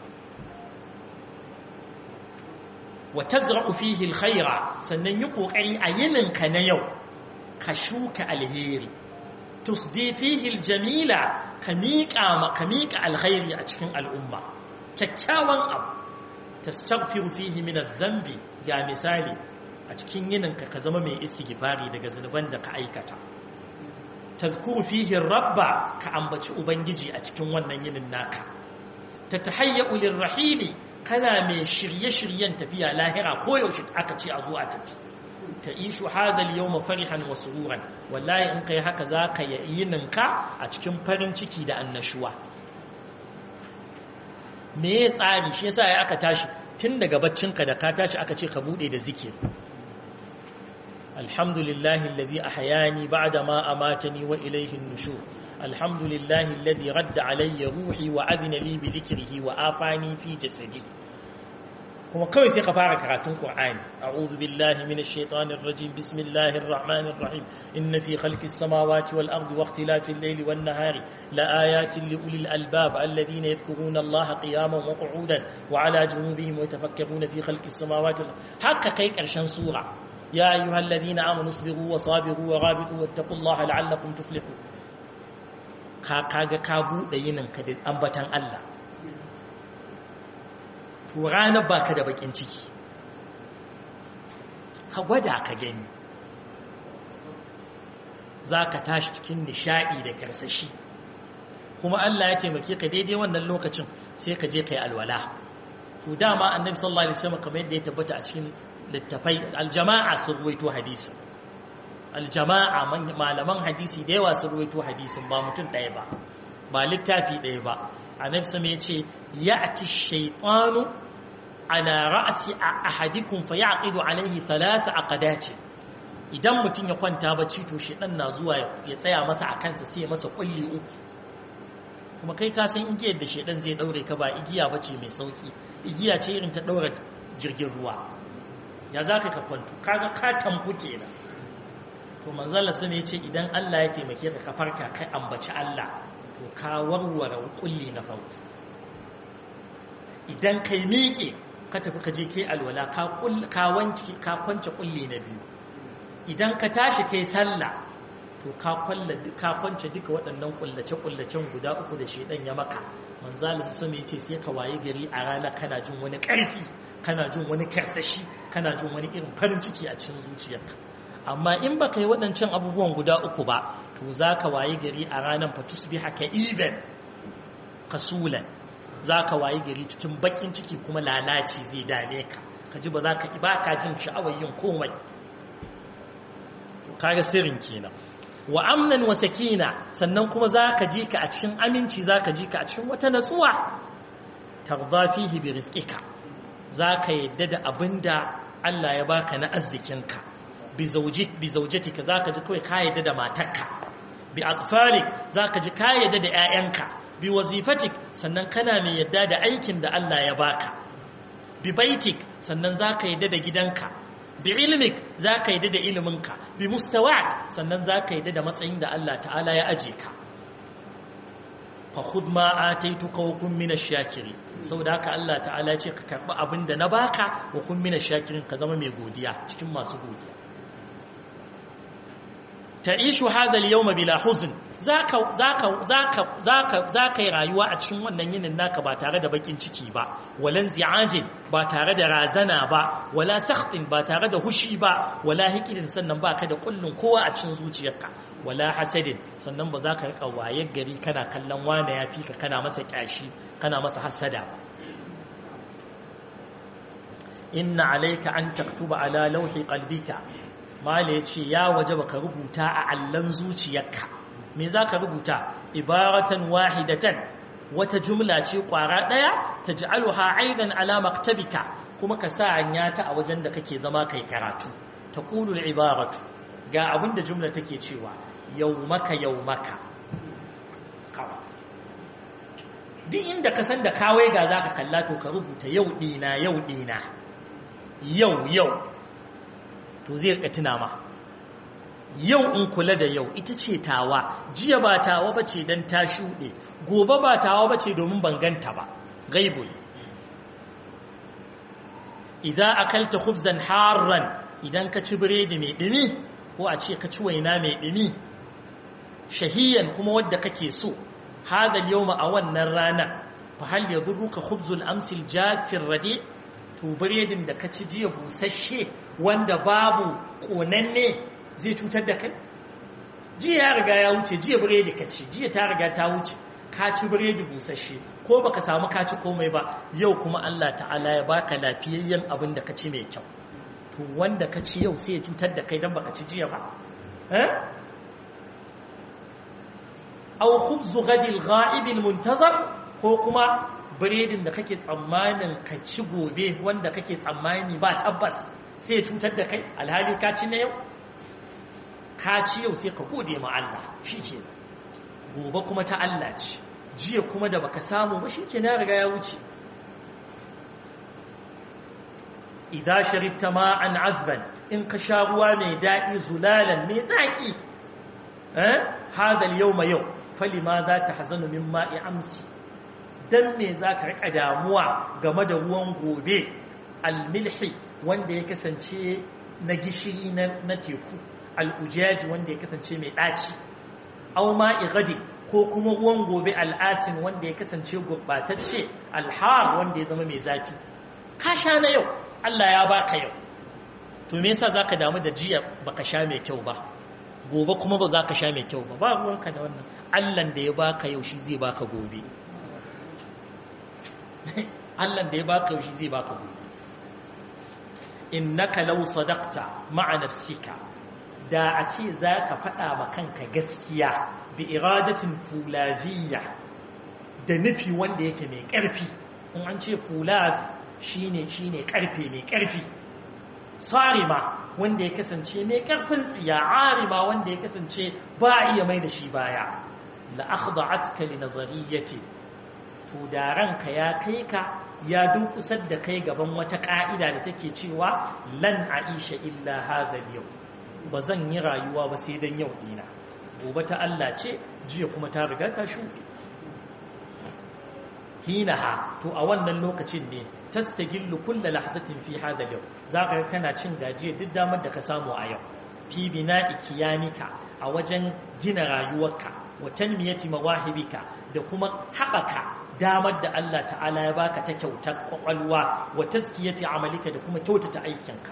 wa tazra'u fihi alkhaira sannan yi kokari a yininka na yau ka shuka alheri tusdi fihi aljamila ka miƙa ma ka miƙa alkhairi a cikin al'umma kyakkyawan abu tastaghfiru fihi min adh-dhanbi ga misali a cikin yininka ka zama mai istighfari daga zunuban da ka aikata tazkuru fihi rabba ka ambaci ubangiji a cikin wannan yinin naka tatahayyu lirrahili kana mai shirye-shiryen tafiya lahira ko yaushe aka ce a zo a tafi ta ishu hadal yau farihan wa sururan wallahi in kai haka za ka yi ninka a cikin farin ciki da annashuwa me ya tsari shi yasa ya aka tashi tun daga baccinka da ka tashi aka ce ka bude da zikir alhamdulillahi alladhi ahyani ba'da ma amatani wa ilayhi an-nushur الحمد لله الذي رد علي روحي وأذن لي بذكره وآفاني في جسدي kuma kawai sai ka fara karatun Qur'ani a'udhu billahi minash shaitanir rajim bismillahir rahmanir rahim inna fi khalqis samawati wal ardi wa ikhtilafil layli wan nahari la ayatin li ulil albab alladhina yadhkuruna Allaha qiyaman wa qu'udan wa ala junubihim wa yatafakkaruna fi khalqis samawati wal haka kai karshen sura ya ayyuhalladhina amanu sabiru wa sabiru wa rabitu wattaqullaha la'allakum tuflihun ka kaga ka bude yinin ka da ambatan Allah to ranar baka da bakin ciki ka gwada ka gani zaka tashi cikin nishadi da karsashi kuma Allah ya taimake ka daidai wannan lokacin sai ka je kai alwala to dama annabi sallallahu alaihi wasallam kamar yadda ya tabbata a cikin littafai aljama'a sun ruwaito hadisi aljama'a malaman hadisi da yawa sun ruwaito hadisin ba mutum ɗaya ba ba littafi ɗaya ba annabi sama yace ya'ti shaytanu ala ra'si ahadikum fa yaqidu alayhi thalath aqadati idan mutum ya kwanta bacci to shedan na zuwa ya tsaya masa a kansa sai ya masa kulli uku kuma kai ka san igiyar da shedan zai daure ka ba igiya bace mai sauki igiya ce irin ta daura jirgin ruwa ya zaka ka kwanto kaga ka tamfu kenan to manzala sun ce idan Allah ya taimake ka ka farka kai ambaci Allah to ka warware kulli na farko idan kai miƙe ka tafi ka je kai alwala ka ka wanki ka kwance kulli na biyu idan ka tashi kai sallah to ka kwalla ka kwance duka waɗannan kullace kullacen guda uku da shedan ya maka manzala sun ce sai ka waye gari a rana kana jin wani ƙarfi kana jin wani karsashi kana jin wani irin farin ciki a cikin zuciyarka amma in ba ka yi waɗancan abubuwan guda uku ba to za ka waye gari a ranar fatus bi haka iben kasulan za ka waye gari cikin bakin ciki kuma lalaci zai dame ka ka ji ba za ka ba ka jin sha'awar yin komai kaga sirrin kenan wa amnan wa sakina sannan kuma za ka ji ka a cikin aminci za ka ji ka a cikin wata natsuwa tarda fihi bi rizqika za ka yadda da abinda Allah ya baka na arzikinka bi zaujik bi zaujatika za ka ji kawai ka yadda da matarka bi atfalik za ka ji ka yadda da 'ya'yanka bi wazifatik sannan kana mai yadda da aikin da Allah ya baka bi baitik sannan za ka yadda da gidanka bi ilmik za ka yadda da iliminka bi mustawak sannan za ka yadda da matsayin da Allah ta'ala ya aje ka fa khudh ma ataituka wa kun minash shakiri saboda haka Allah ta'ala ce ka karbi abin da na baka wa kun minash shakirin ka zama mai godiya cikin masu godiya ta'ishu hadha al-yawma bila huzn zaka zaka zaka zaka zaka yi rayuwa a cikin wannan yinin naka ba tare da bakin ciki ba walan zi'ajin ba tare da razana ba wala sakhtin ba tare da hushi ba wala hikidin sannan ba ka da kullun kowa a cikin zuciyarka wala hasadin sannan ba za ka rika wayar gari kana kallon wane ya fi ka kana masa kyashi kana masa hasada inna alayka an taktuba ala lawhi qalbika mala yace ya wajaba ka rubuta a allan zuciyarka me za ka rubuta ibaratan wahidatan wata jumla ce kwara ɗaya ta ji aluha aidan ala maktabika kuma ka sa hanya ta a wajen da kake zama kai karatu ta ƙulul ibaratu ga abin da jumla take cewa yau maka yau maka duk inda ka san da kawai ga za ka kalla to ka rubuta yau ɗina yau ɗina yau yau to zai rika tuna ma yau in kula da yau ita ce tawa jiya ba tawa ba ce don ta shuɗe gobe ba tawa ba ce domin banganta ba gaibul idan akalta khubzan harran idan ka ci biredi mai ɗumi ko a ce ka ci waina mai ɗumi shahiyan kuma wadda kake so hadal yawma a wannan rana fa hal yadurruka khubzul amsil jafir radi to biredin da ka ci jiya busasshe wanda babu konanne zai cutar da kai jiya ya riga ya wuce jiya biredi ka ci jiya ta riga ta wuce ka ci biredi busasshe ko baka samu ka ci komai ba yau kuma Allah ta'ala ya baka lafiyayyen abin da ka ci mai kyau to wanda ka ci yau sai ya cutar da kai dan baka ci jiya ba eh aw khubzu ghadil ghaib al muntazar ko kuma biredin da kake tsammanin ka ci gobe wanda kake tsammani ba tabbas sai ya cutar da kai alhali ka ci na yau ka ci yau sai ka gode ma Allah shi ke gobe kuma ta Allah ce jiya kuma da baka samu ba shi ke na riga ya wuce idan sharibta ma'an azban in ka sha ruwa mai daɗi zulalan mai zaƙi hadal yau ma yau fali ma za ta hazanu min ma'i amsi don me za ka riƙa damuwa game da ruwan gobe almilhi wanda ya kasance na gishiri na teku al'ujaji wanda ya kasance mai ɗaci au ma igadi ko kuma ruwan gobe al'asin wanda ya kasance gurɓatacce alhar wanda ya zama mai zafi ka sha na yau Allah ya baka yau to me yasa zaka damu da jiya baka sha mai kyau ba gobe kuma ba za ka sha mai kyau ba ba ruwanka da wannan Allah da ya baka yau shi zai baka gobe Allah da ya baka yau shi zai baka gobe innaka law sadaqta ma'a nafsika da a ce za ka faɗa ma kanka gaskiya bi iradatin fulaziyya da nufi wanda yake mai ƙarfi in an ce fulaz shine shine ƙarfe mai ƙarfi sarima wanda ya kasance mai ƙarfin tsiya arima wanda ya kasance ba a iya mai da shi baya la akhda'atka li nazariyyati to da ranka ya kai ka ya durkusar da kai gaban wata ka'ida da take cewa lan aisha illa hadha yau ba zan yi rayuwa ba sai dan yau dina gobe ta Allah ce jiya kuma ta riga ta shuɗe hinaha to a wannan lokacin ne tastagillu kullu lahzatin fi hadha yau zaka kana cin gajiya duk damar da ka samu a yau fi bina'i kiyanika a wajen gina rayuwarka wa tanmiyati mawahibika da kuma haɓaka damar da Allah ta'ala ya baka ta kyautar kwakwalwa wa taskiyati amalika da kuma kyautata aikinka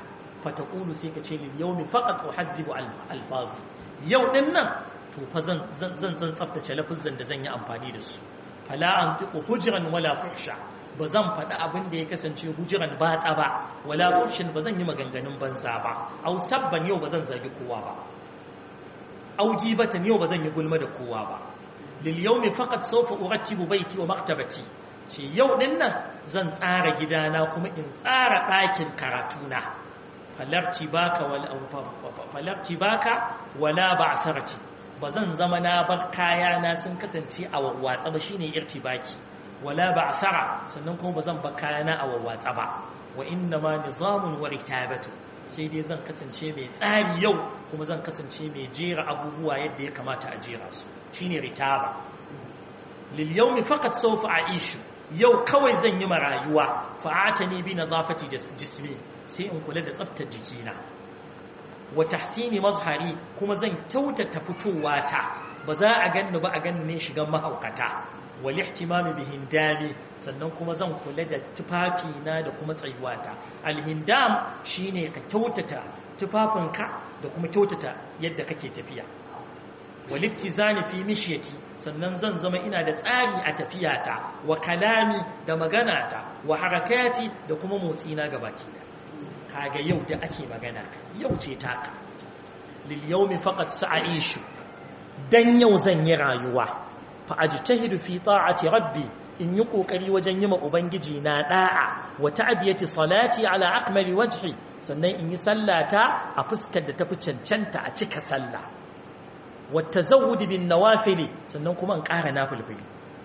fataqulu sai ka ce lil yawmi faqat uhaddibu alfazi yau din nan to fa zan zan zan tsaftace lafuzan da zan yi amfani da su fala antiqu hujran wala fuhsha ba zan faɗi abin da ya kasance hujiran batsa ba wala fuhshin ba zan yi maganganun banza ba au sabban yau ba zan zagi kowa ba au gibatan yau ba zan yi gulma da kowa ba lil yawmi faqat sawfa urattibu baiti wa maktabati ce yau din nan zan tsara gidana kuma in tsara ɗakin karatuna falarci baka wala falarci baka wala ba'tharati ba zan zama na bar kayana sun kasance a wawwatsa ba shine irtibaki wala ba'thara sannan kuma ba zan bar kayana a wawwatsa ba wa inna ma nizamun wa ritabatu sai dai zan kasance mai tsari yau kuma zan kasance mai jera abubuwa yadda ya kamata a jera su shine ritaba lil yawmi faqat sawfa a'ishu yau kawai zan yi marayuwa fa'atani bi nazafati jismi sai in kula da tsaftar jikina wa tahsini mazhari kuma zan kyautata fitowa ta ba za a ganni ba a ganni ne shigan mahaukata wal ihtimami bi hindami sannan kuma zan kula da tufafi na da kuma tsayuwata al hindam shine ka kyautata tufafinka da kuma kyautata yadda kake tafiya wal ittizani fi mishyati sannan zan zama ina da tsari a tafiyata wa kalami da maganata wa harakati da kuma motsina gabaki da kaga yau da ake magana yau ce taka lil yawmi faqat sa'ishu dan yau zan yi rayuwa fa ajtahidu fi ta'ati rabbi in yi kokari wajen yi ma ubangiji na da'a wa ta'diyati salati ala akmali wajhi sannan in yi sallata a fuskar da tafi cancanta a cika sallah wa tazawwud bin nawafili sannan kuma in ƙara nafilfili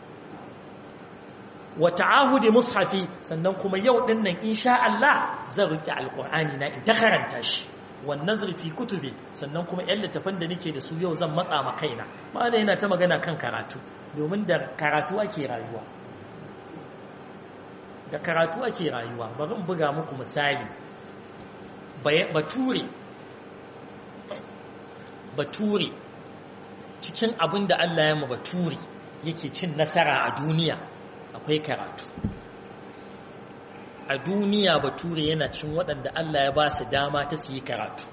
wa ta'ahudi mushafi sannan kuma yau din nan insha Allah zan rike alqur'ani na in ta karanta shi wan nazri fi kutubi sannan kuma yan littafan da nake da su yau zan matsa ma kaina malai yana ta magana kan karatu domin da karatu ake rayuwa da karatu ake rayuwa bari in buga muku misali bature bature cikin abin da Allah ya ma bature yake cin nasara a duniya akwai karatu a duniya bature yana cin waɗanda Allah ya ba su dama ta su yi karatu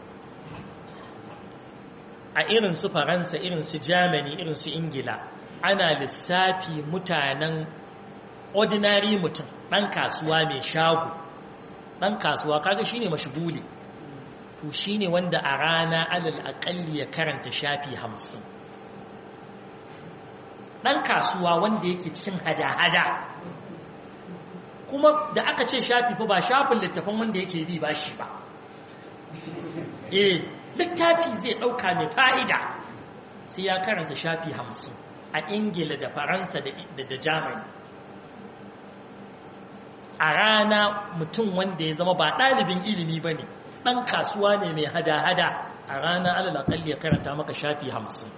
a irin su faransa irin su germany irin su ingila ana lissafi mutanen ordinary mutum ɗan kasuwa mai shago ɗan kasuwa kaga shine mashiguli to shine wanda a rana alal aƙalli ya karanta shafi hamsin ɗan kasuwa wanda yake cikin hada-hada kuma da aka ce shafi fa ba shafin littafin wanda yake bi ba shi ba eh littafi zai ɗauka mai fa'ida sai ya karanta shafi hamsin a ingila da faransa da germany a rana mutum wanda ya zama ba ɗalibin ilimi ba ne ɗan kasuwa ne mai hada-hada a rana alalakalli ya karanta maka shafi hamsin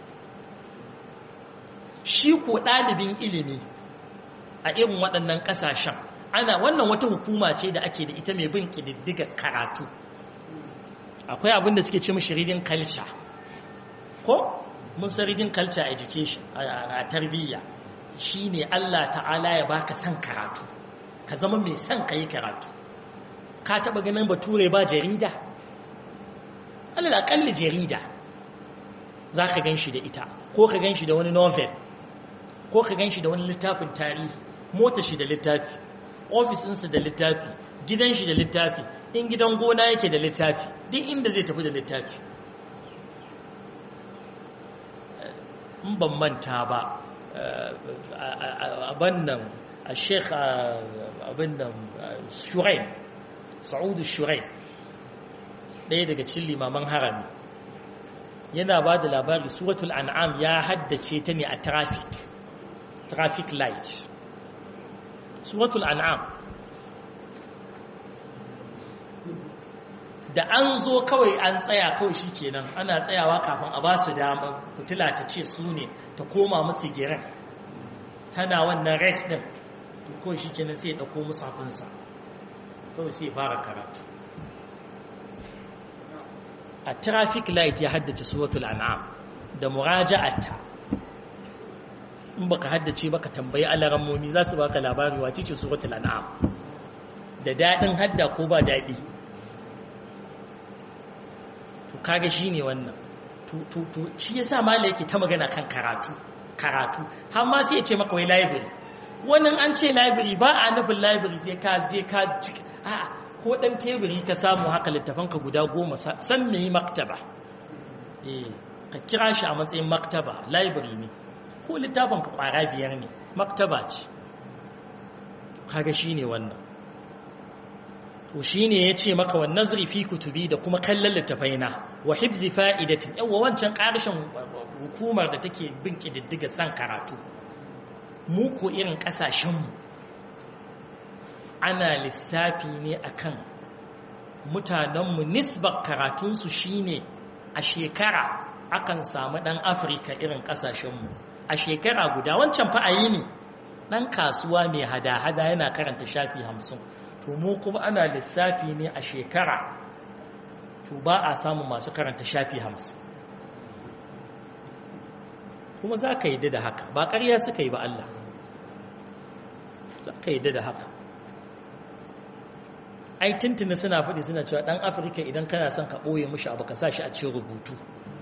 shi ko ɗalibin ilimi a irin waɗannan ƙasashen ana wannan wata hukuma ce da ake da ita mai bin ƙididdiga karatu akwai abin da suke ce mashi reading culture ko mun san reading culture education a tarbiyya shine Allah ta'ala ya baka san karatu ka zama mai son ka yi karatu ka taɓa ganin bature ba jarida alal aƙalli jarida za ka gan shi da ita ko ka gan shi da wani novel ko ka gan shi da wani littafin tarihi mota shi da littafi ofis ɗinsa da littafi gidan shi da littafi in gidan gona yake da littafi duk inda zai tafi da littafi in ban manta ba abin nan a sheikh abin nan shurain sa'udu shurain ɗaya daga cikin limaman harami yana ba da labari suratul an'am ya haddace ta ne a traffic traffic light suratul an'am da an zo kawai an tsaya kawai shi kenan ana tsayawa kafin a ba su dama fitila ta ce su ne ta koma musu giran tana wannan red din to kawai shi kenan sai ya ɗauko musu hafinsa kawai sai ya fara karatu a traffic light ya haddace suratul an'am da muraja'atta in baka haddace baka tambayi alarammomi za su baka labari wace ce suratul an'am da dadin hadda ko ba dadi kaga shi ne wannan to shi ya sa mala yake ta magana kan karatu karatu har ma sai ya ce maka wai library wannan an ce library ba a nufin library sai ka je ka a ko dan teburi ka samu haka littafanka guda goma san me maktaba eh ka kira shi a matsayin maktaba library ne ko littafin ka kwara biyar ne maktaba ce kaga shine wannan to shine yace maka wan nazri fi kutubi da kuma kallon littafaina wa hibzi fa'idatin yawa wancan karshen hukumar da take bin kididdiga san karatu mu ko irin kasashen mu ana lissafi ne akan mutanenmu nisbar karatunsu shine a shekara akan samu ɗan afirka irin ƙasashenmu a shekara guda wancan fa'ayi ne ɗan kasuwa mai hada-hada yana karanta shafi hamsin to mu kuma ana lissafi ne a shekara to ba a samu masu karanta shafi hamsin kuma za ka yi da haka ba ƙarya suka yi ba Allah za ka yi da haka ai tuntuni suna faɗi suna cewa ɗan afirka idan kana son ka ɓoye mushi abu ka sa shi a cikin rubutu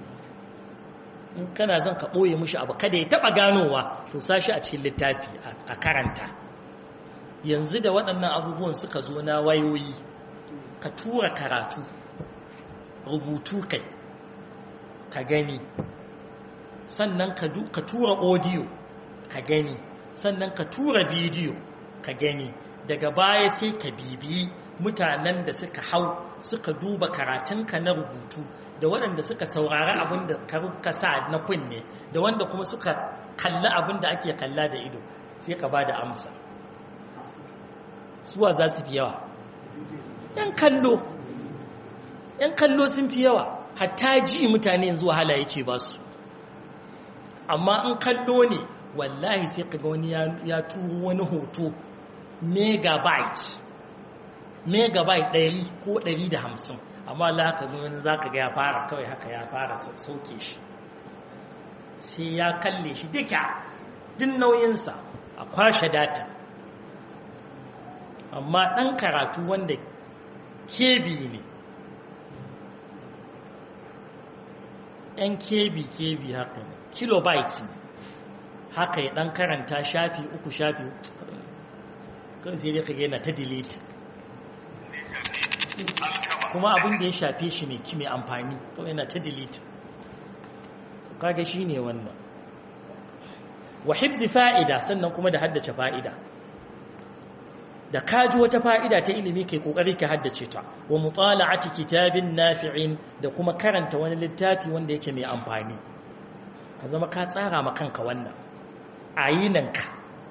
in kana son ka ɓoye mushi abu kada ya taɓa ganowa to sa shi a cikin littafi a karanta yanzu da waɗannan abubuwan suka zo na wayoyi ka tura karatu rubutu kai ka gani sannan ka tura audio ka gani sannan ka tura bidiyo ka gani daga baya sai ka bibiyi mutanen da suka hau suka duba karatunka na rubutu da waɗanda suka saurari abin da ka sa na kunne da wanda kuma suka kalli abin da ake kalla da ido sai ka ba da amsa suwa za su fi yawa ‘yan kallo ‘yan kallo sun fi yawa hatta ji mutane yanzu wahala yake ba su amma in kallo ne wallahi sai ka ga wani ya turo wani hoto megabyte megabyte ɗari ko ɗari da hamsin amma laka wani za ka ga ya fara kawai haka ya fara sauke shi sai ya kalle shi duka din nauyinsa a kwashe data amma ɗan karatu wanda kebi ne ‘yan kebi kebi haka ne kilobyte ne haka ya ɗan karanta shafi uku shafi kan sai dai kage yana ta delete kuma abin da ya shafe shi mai mai amfani kawai yana ta delete kaga shi ne wannan wa hibzi fa'ida sannan kuma da haddace fa'ida da kaji wata fa'ida ta ilimi kai kokari ka haddace ta wa mutala'ati kitabin nafi'in da kuma karanta wani littafi wanda yake mai amfani ka zama ka tsara ma kanka wannan ayinanka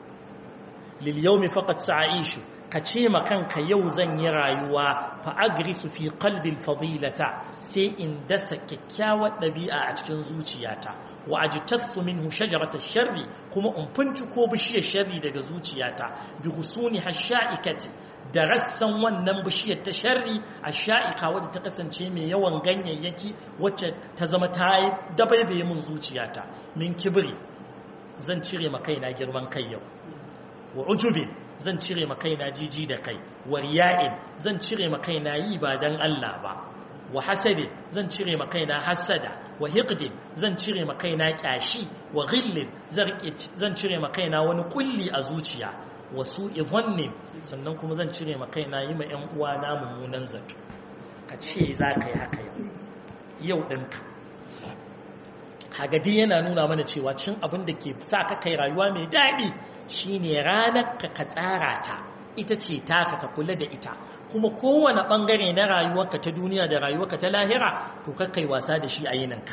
lil yawmi faqat sa'ishu ka ce ma kanka yau zan yi rayuwa fa agrisu fi qalbi fadilata sai in dasa kyakkyawar ɗabi'a a cikin zuciyata wa ajtathu minhu shajarata sharri kuma in ko bishiyar sharri daga zuciyata bi husuni hasha'ikati da rassan wannan bishiyar ta sharri asha'ika wadda ta kasance mai yawan ganyayyaki wacce ta zama ta yi dabaibaye min zuciyata min kibri zan cire ma kaina girman kai yau wa ujubin zan cire ma kaina jiji da kai wa riya'in zan cire ma kaina yi ba dan Allah ba wa hasadin zan cire ma kaina hasada wa hiqdin zan cire ma kaina kyashi wa ghillin zan cire ma kaina wani kulli a zuciya wa su'i dhannin sannan kuma zan cire ma kaina yi ma ƴan uwa na mummunan zato ka ce za ka yi haka yau yau ɗinka hagadi yana nuna mana cewa cin abin da ke sa ka kai rayuwa mai daɗi shine ranar ka ka tsara ta ita ce taka ka kula da ita kuma kowane ɓangare na rayuwarka ta duniya da rayuwarka ta lahira to kai wasa da shi a yininka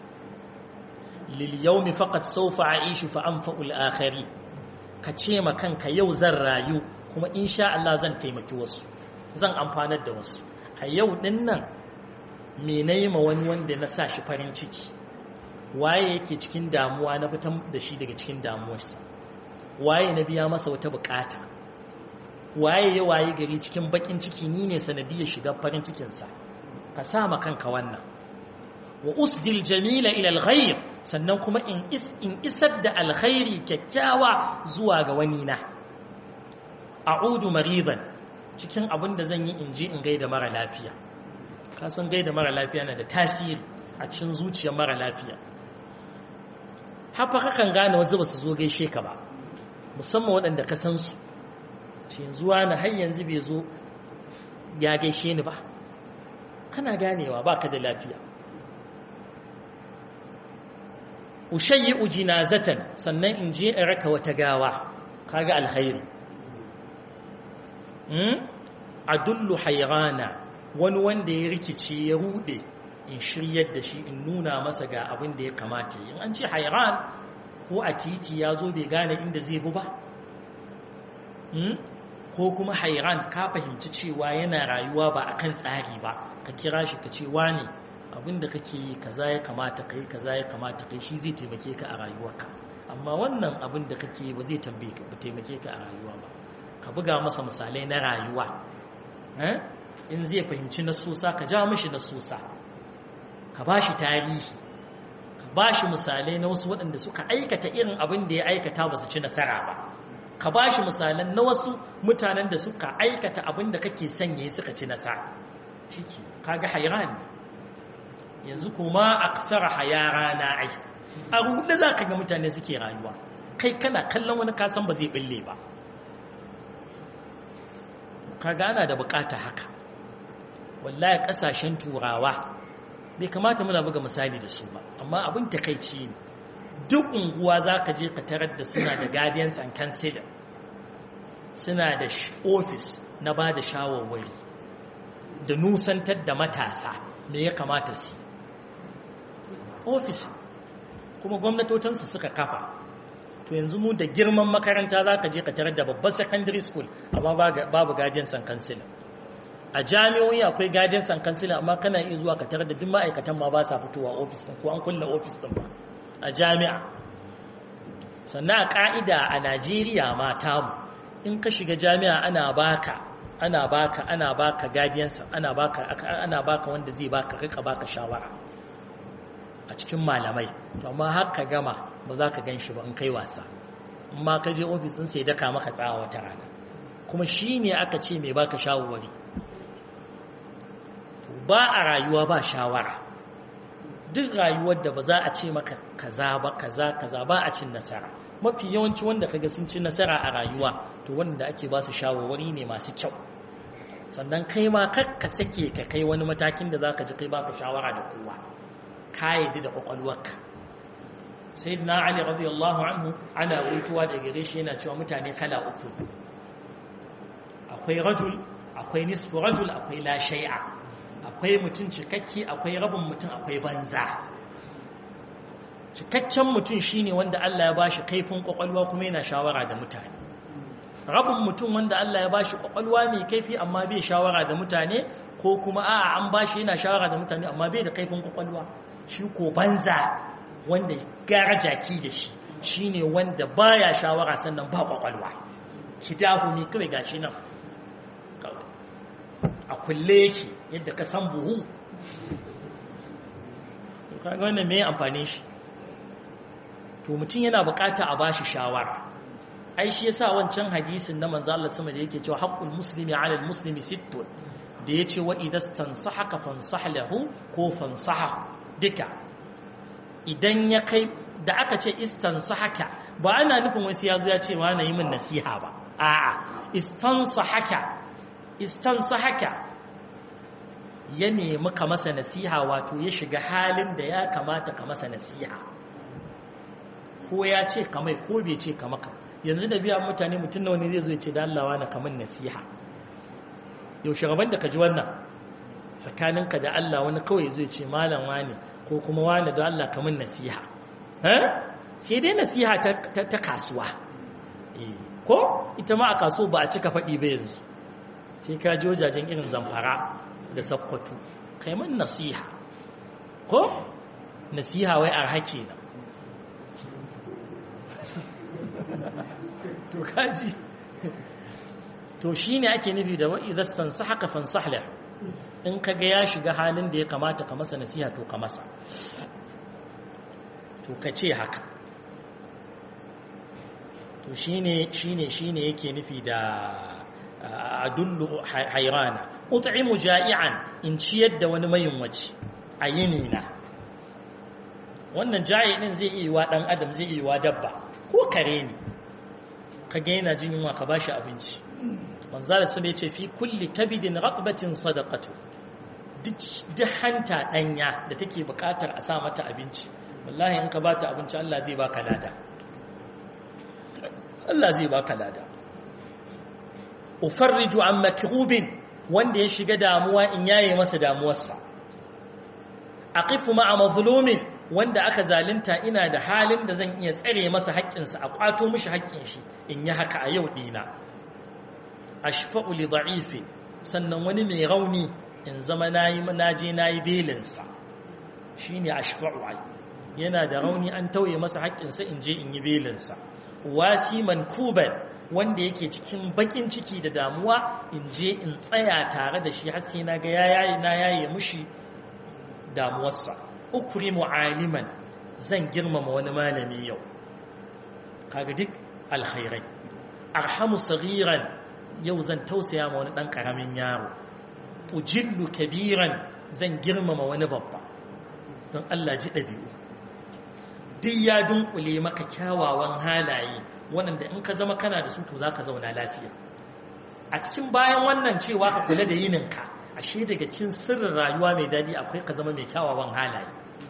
lil yawmi faqat sawfa a'ishu fa anfa'ul akhari ka ce ma kanka yau zan rayu kuma insha Allah zan taimaki wasu zan amfanar da wasu a yau din nan me nayi ma wani wanda na sa shi farin ciki waye yake cikin damuwa na fitan da shi daga cikin damuwarsa waye na biya masa wata bukata waye ya waye gari cikin bakin ciki ni ne sanadiyar shiga farin cikinsa ka sa ma kanka wannan wa usdil jamila ila alghayr sannan kuma in is in isar da alkhairi kyakkyawa zuwa ga wani na a'udu maridan cikin abin da zan yi in je in gaida mara lafiya kasan gaida mara lafiya na da tasiri a cikin zuciyar mara lafiya hafa kakan gane wasu ba su zo gaishe ka ba musamman waɗanda ka san su ce zuwa na har yanzu bai zo ya gaishe ni ba kana ganewa ba ka da lafiya ushayi ujinazatan sannan in je in raka wata gawa kaga alkhairi adullu hayrana wani wanda ya rikice ya rude in shiryar da shi in nuna masa ga abin da ya kamata in an ce hayran ko a titi ya zo bai gane inda zai bu ba ko kuma hayran ka fahimci cewa yana rayuwa ba akan tsari ba ka kira shi ka ce wane abin da kake yi kaza ya kamata kai kaza ya kamata kai shi zai taimake ka a rayuwarka amma wannan abin da kake yi ba zai taimake ka a rayuwa ba ka buga masa misalai na rayuwa in zai fahimci na sosa ka ja mishi na sosa ka ba shi tarihi ka ba shi misalai na wasu waɗanda suka aikata irin abin da ya aikata ba su ci nasara ba ka ba shi misalan na wasu mutanen da suka aikata abin da kake sanya suka ci nasara shi ke kaga hairan yanzu kuma aksara hayara na ai a ruɗe za ka ga mutane suke rayuwa kai kana kallon wani kasan ba zai ɓille ba kaga ana da bukata haka wallahi kasashen turawa bai kamata muna buga misali da su ba amma abin takaici ne duk unguwa za ka je ka tarar da suna da guardians and counselor suna da office na ba da shawarwari da nusantar da matasa me ya kamata su office kuma gwamnatocinsu suka kafa to yanzu mu da girman makaranta za ka je ka tarar da babbar secondary school amma babu guardians and counselor a jami'o'i akwai guardians and counselor amma kana iya zuwa ka tarar da duk ma'aikatan ma ba sa fitowa office din ko an kulle office din ba a jami'a sannan a ka'ida a Najeriya ma tamu in ka shiga jami'a ana baka ana baka ana baka guardians ana baka ana baka wanda zai baka rika baka shawara a cikin malamai to amma har ka gama ba za ka gan shi ba in kai wasa amma ka je ofis ɗin sai daka maka tsawa wata rana kuma shi ne aka ce mai baka shawarwari ba a rayuwa ba shawara duk rayuwar da ba za a ce maka kaza ba kaza kaza ba a cin nasara mafi yawanci wanda kaga sun ci nasara a rayuwa to wanda ake ba su shawarwari ne masu kyau sannan kai ma kar ka sake ka kai wani matakin da za ka ji kai baka shawara da kowa ka yi da kwakwalwarka sai na ali radiyallahu anhu ana waituwa da gare shi yana cewa mutane kala uku akwai rajul akwai nisfu rajul akwai la shay'a akwai mutum cikakke akwai rabin mutum akwai banza cikakken mutum shine wanda Allah ya bashi kaifin kwakwalwa kuma yana shawara da mutane rabin mutum wanda Allah ya bashi kwakwalwa mai kaifi amma bai shawara da mutane ko kuma a'a an bashi yana shawara da mutane amma bai da kaifin kwakwalwa shi ko banza wanda gara jaki da shi shine wanda baya shawara sannan ba kwakwalwa kidahu ne kawai gashi nan a kulle yake yadda ka san buhu kaga wannan me amfani shi to mutum yana bukata a bashi shawara ai shi yasa wancan hadisin na manzo Allah sama da yake cewa haqqul muslimi 'ala al-muslimi sittun da yace wa idastansahaka fansah lahu ko fansaha duka idan ya kai da aka ce istansahaka ba ana nufin wasu yazo ya ce ma na yi min nasiha ba a'a istansahaka istansahaka ya nemi ka masa nasiha wato ya shiga halin da ya kamata ka masa nasiha ko ya ce kamai ko bai ce ka maka yanzu da biya mutane mutum nawa ne zai zo ya ce da Allah wani kaman nasiha yaushe gaban da ka ji wannan tsakaninka da Allah wani kawai zai ce malam wani ko kuma wani da Allah kaman nasiha sai dai nasiha ta kasuwa ko ita ma a kaso ba a cika faɗi ba yanzu sai ka ji wajajen irin zamfara da sakkwato kai man nasiha ko nasiha wai arha kenan to kaji to shine ake nufi da wa'idan sansahaka fansahla in kaga ya shiga halin da ya kamata ka masa nasiha to ka masa to ka ce haka to shine shine shine yake nufi da adullu hayrana ut'imu ja'ian in ciyar da wani mayunwaci a yini na wannan ja'i din zai iya wa dan adam zai iya wa dabba ko kare ne kage yana jin yunwa ka bashi abinci manzala sun yace fi kulli kabidin ratbatin sadaqatu duk hanta danya da take bukatar a sa mata abinci wallahi in ka bata abinci Allah zai baka lada Allah zai baka lada ufarriju an makrubin wanda ya shiga damuwa in yaye masa damuwarsa aqifu ma'a mazlumin wanda aka zalunta ina da halin da zan iya tsare masa haƙƙinsa a ƙwato mishi haƙƙin shi in yi haka a yau dina ashfa'u li da'ifi sannan wani mai rauni in zama nayi naje nayi belinsa shine ashfa'u ai yana da rauni an tauye masa haƙƙinsa in je in yi belinsa wasi mankuban wanda yake cikin bakin ciki da damuwa in je in tsaya tare da shi har sai na ga yayi na yaye mushi damuwarsa ukrimu aliman zan girmama wani malami yau kaga duk alkhairai arhamu saghiran yau zan tausaya ma wani dan karamin yaro ujillu kabiran zan girmama wani babba don Allah ji dabi'u duk ya dunkule maka kyawawan halaye waɗanda in ka zama kana da su to zaka zauna lafiya a cikin bayan wannan cewa ka kula da yininka ashe daga cikin sirrin rayuwa mai daɗi akwai ka zama mai kyawawan halaye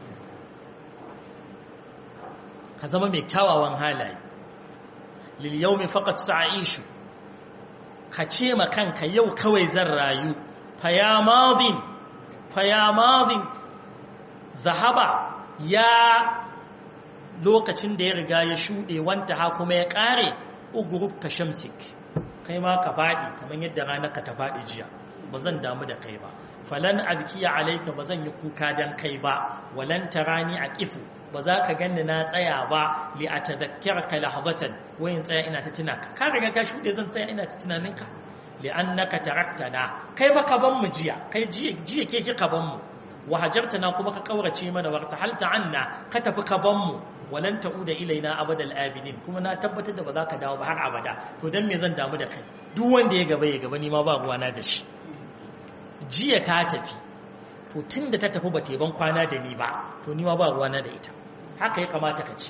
ka zama mai kyawawan halaye lil yawmi faqat sa'ishu ka ce ma kanka yau kawai zan rayu fa ya madin fa ya madin zahaba ya lokacin da ya riga ya shuɗe wanta ha kuma ya ƙare ugurub ka shamsik kai ma ka faɗi kamar yadda ranar ka ta faɗi jiya ba zan damu da kai ba falan abkiya alaika ba zan yi kuka dan kai ba walan tarani a kifu ba za ka ganni na tsaya ba li a tadhakkirka lahzatan wayin tsaya ina ta tuna ka ka riga ka shuɗe zan tsaya ina ta tunanin ka li annaka taraktana kai ba ka ban mu jiya kai jiya jiya ke kika ban mu wa hajartana kuma ka kaurace mana warta halta anna ka tafi ka ban mu walan ta'uda ilaina abadal abidin kuma na tabbatar da ba za ka dawo ba har abada to dan me zan damu da kai duk wanda ya gaba ya gaba ni ma ba ruwana da shi jiya ta tafi to tunda ta tafi ba ta ban kwana da ni ba to ni ma ba ruwana da ita haka ya kamata ka ce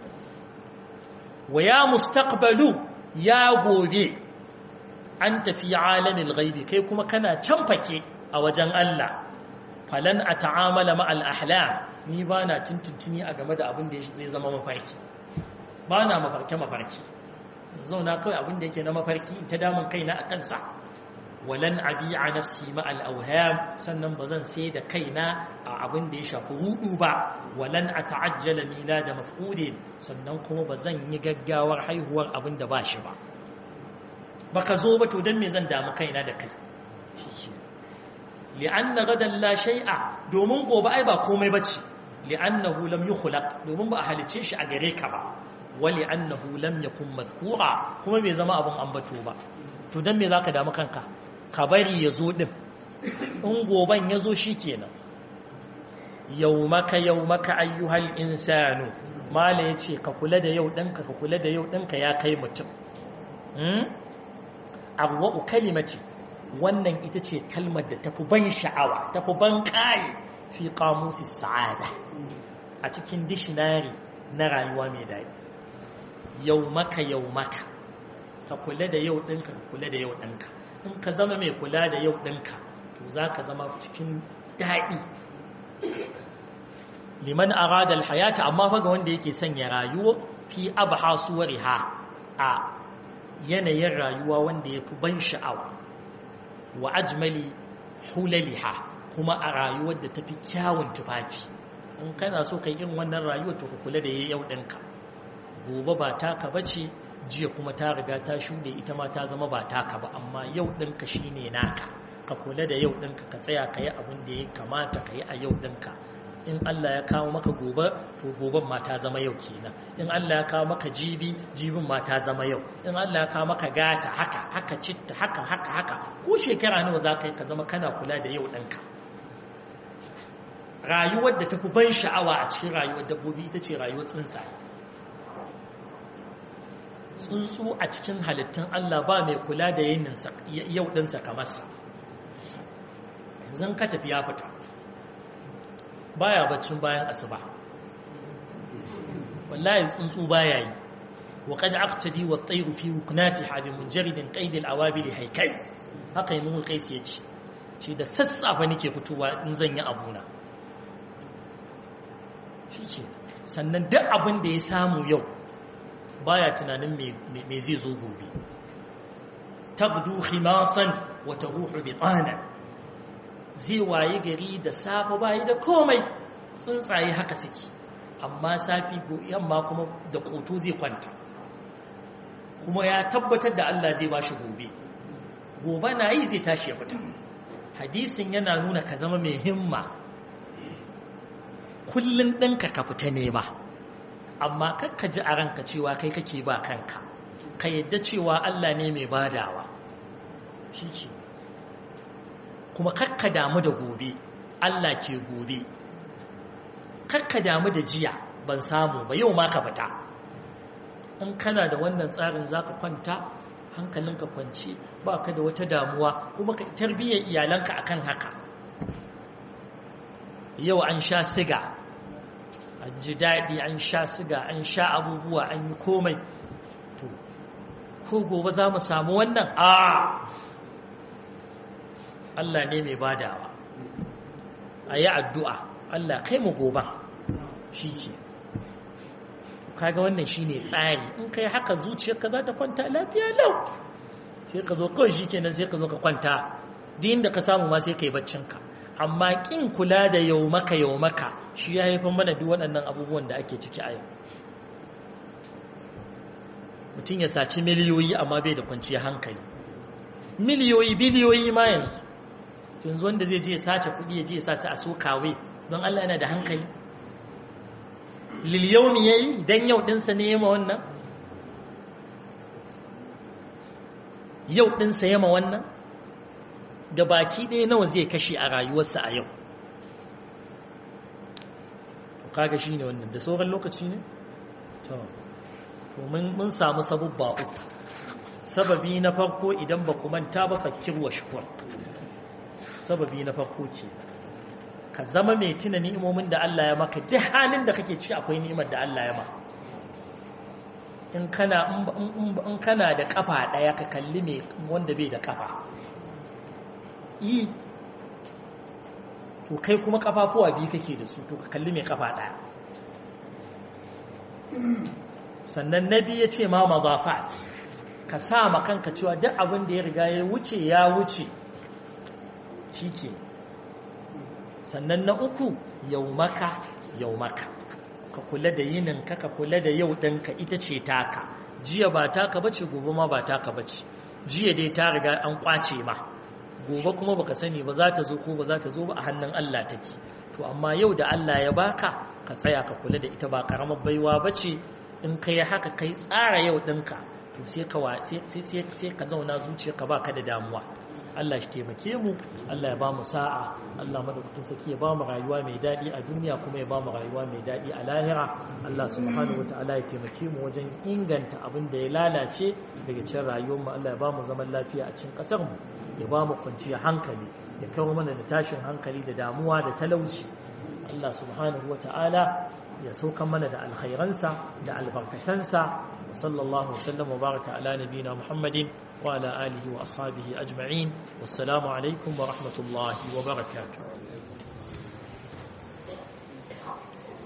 wa ya mustaqbalu ya gobe an tafi alamil ghaibi kai kuma kana can fake a wajen Allah falan a ta'amala ma'al ahla ni ba na tuntuntuni a game da abin da zai zama mafarki ba na mafarke-mafarki zauna kawai abin da yake na mafarki ta damun kaina a kansa walan abi a nafsi ma'al auham sannan ba zan sai da kaina a abin da ya shafi rudu ba walan a ta'ajjala mila da mafudin sannan kuma ba zan yi gaggawar haihuwar abin da ba shi ba baka zo ba to don me zan damu kaina da kai li'anna gadan la shay'a domin gobe ai ba komai bace li'annahu lam yukhlaq domin ba a halice shi a gare ka ba wa li'annahu lam yakun madhkura kuma bai zama abun ambato ba to dan me zaka damu kanka ka bari yazo din in goban yazo shikenan yawmaka yawmaka ayyuhal insanu mala yace ka kula da yau danka ka kula da yau danka ya kai mutum hmm abwa kalimati wannan ita ce kalmar da tafi ban sha'awa tafi ban ƙaye fi ƙamusi sa'ada a cikin dishinari na rayuwa mai daɗi yau maka yau maka ka kula da yau ɗinka ka kula da yau ɗinka in ka zama mai kula da yau ɗinka to za ka zama cikin daɗi liman arada alhayata amma fa ga wanda yake sanya rayuwa fi abha suwariha a yanayin rayuwa wanda ya fi ban sha'awa wa ajmali hulaliha kuma a rayuwar da tafi kyawun tufafi in kana so kai irin wannan rayuwar to ka kula da yau ɗinka gobe ba taka bace jiya kuma ta riga ta shuɗe ita ma ta zama ba taka ba amma yau ɗinka shine naka ka kula da yau ɗinka ka tsaya ka yi abin da ya kamata ka yi a yau ɗinka in Allah ya kawo maka gobe to goben ma ta zama yau kenan in Allah ya kawo maka jibi jibin ma ta zama yau in Allah ya kawo maka gata haka haka citta haka haka haka ko shekara nawa za ka yi ka zama kana kula da yau ɗanka rayuwar da tafi ban sha'awa a cikin rayuwar dabbobi ita ce rayuwar tsuntsaye tsuntsu a cikin halittun Allah ba mai kula da yau ɗinsa kamar sa yanzu ka tafi ya fita baya baccin bayan asuba wallahi tsuntsu baya yi wa qad aqtadi wa at-tayru fi wuknatiha bi munjaridin qaid al-awabil haykal haka yi mun kais yace ce da sassafe nake fitowa in zan yi abuna shike sannan duk abin da ya samu yau baya tunanin me zai zo gobe tagdu khimasan wa taruhu bitana zai waye gari da safe bayi da komai tsuntsaye haka suke amma safi yamma kuma da koto zai kwanta kuma ya tabbatar da Allah zai bashi gobe gobe na yi zai tashi ya fita hadisin yana nuna ka zama mai himma kullum ɗinka ka fita ne ba amma kakka ji a ranka cewa kai kake ba kanka ka yadda cewa Allah ne mai badawa shi ce kuma kakka damu da gobe Allah ke gobe kakka damu da jiya ban samu ba yau ma ka fita in kana da wannan tsarin za ka kwanta hankalinka kwanci ba ka da wata damuwa kuma ka tarbiyyar iyalanka akan haka yau an sha siga an ji daɗi an sha siga an sha abubuwa an yi komai to ko gobe za mu samu wannan a Allah ne mai badawa a yi addu'a Allah kai mu goban shi ce kaga wannan shi ne tsari in kai haka zuciyarka za ta kwanta lafiya lau sai ka zo kawai shi kenan sai ka zo ka kwanta din da ka samu ma sai ka yi baccinka amma ƙin kula da yau maka yau maka shi ya haifar mana duk waɗannan abubuwan da ake ciki a yau mutum ya saci miliyoyi amma bai da kwanciyar hankali miliyoyi biliyoyi ma yanzu yanzu wanda zai je ya sace kuɗi ya je ya sace a so kawai don Allah yana da hankali liliyomi ya yi don yau ɗinsa ne yama wannan yau ɗinsa yama wannan da baki ɗaya nawa zai kashe a rayuwarsa a yau kaga shi ne wannan da sauran lokaci ne? to mun samu sabubba uku sababi na farko idan ba manta ba fakir wa shukur sababi na farko ce ka zama mai tuna ni'imomin da Allah ya maka duk halin da kake ci akwai ni'imar da Allah ya maka in kana in kana da kafa daya ka kalli mai wanda bai da kafa yi to kai kuma kafafuwa biyu kake da su to ka kalli mai kafa daya sannan nabi ya ce ma mazafat ka sa ma kanka cewa duk abin da ya riga ya wuce ya wuce shike sannan na uku yaumaka yaumaka ka kula da yininka ka kula da yau ɗinka ita ce taka jiya ba taka bace gobe ma ba taka bace jiya dai ta riga an kwace ma gobe kuma baka sani ba za ta zo ko ba za ta zo ba a hannun Allah take to amma yau da Allah ya baka ka tsaya ka kula da ita ba karamar baiwa bace in kai haka kai tsara yau ɗinka to sai ka sai ka zauna zuciyarka baka da damuwa Allah shi taimake mu Allah ya ba mu sa'a Allah madaukakin saki ya ba mu rayuwa mai daɗi a duniya kuma ya ba mu rayuwa mai daɗi a lahira Allah subhanahu wata'ala ya taimake mu wajen inganta abin da ya lalace daga cikin rayuwar mu Allah ya ba mu zaman lafiya a cikin ƙasar mu ya ba mu kwanciyar hankali ya kawo mana da tashin hankali da damuwa da talauci Allah subhanahu wata'ala ya saukan mana da alkhairansa da albarkatansa wa sallallahu wasallam wa baraka ala nabina muhammadin wa ala alihi wa ashabihi ajma'in wassalamu alaikum wa rahmatullahi wa barakatuh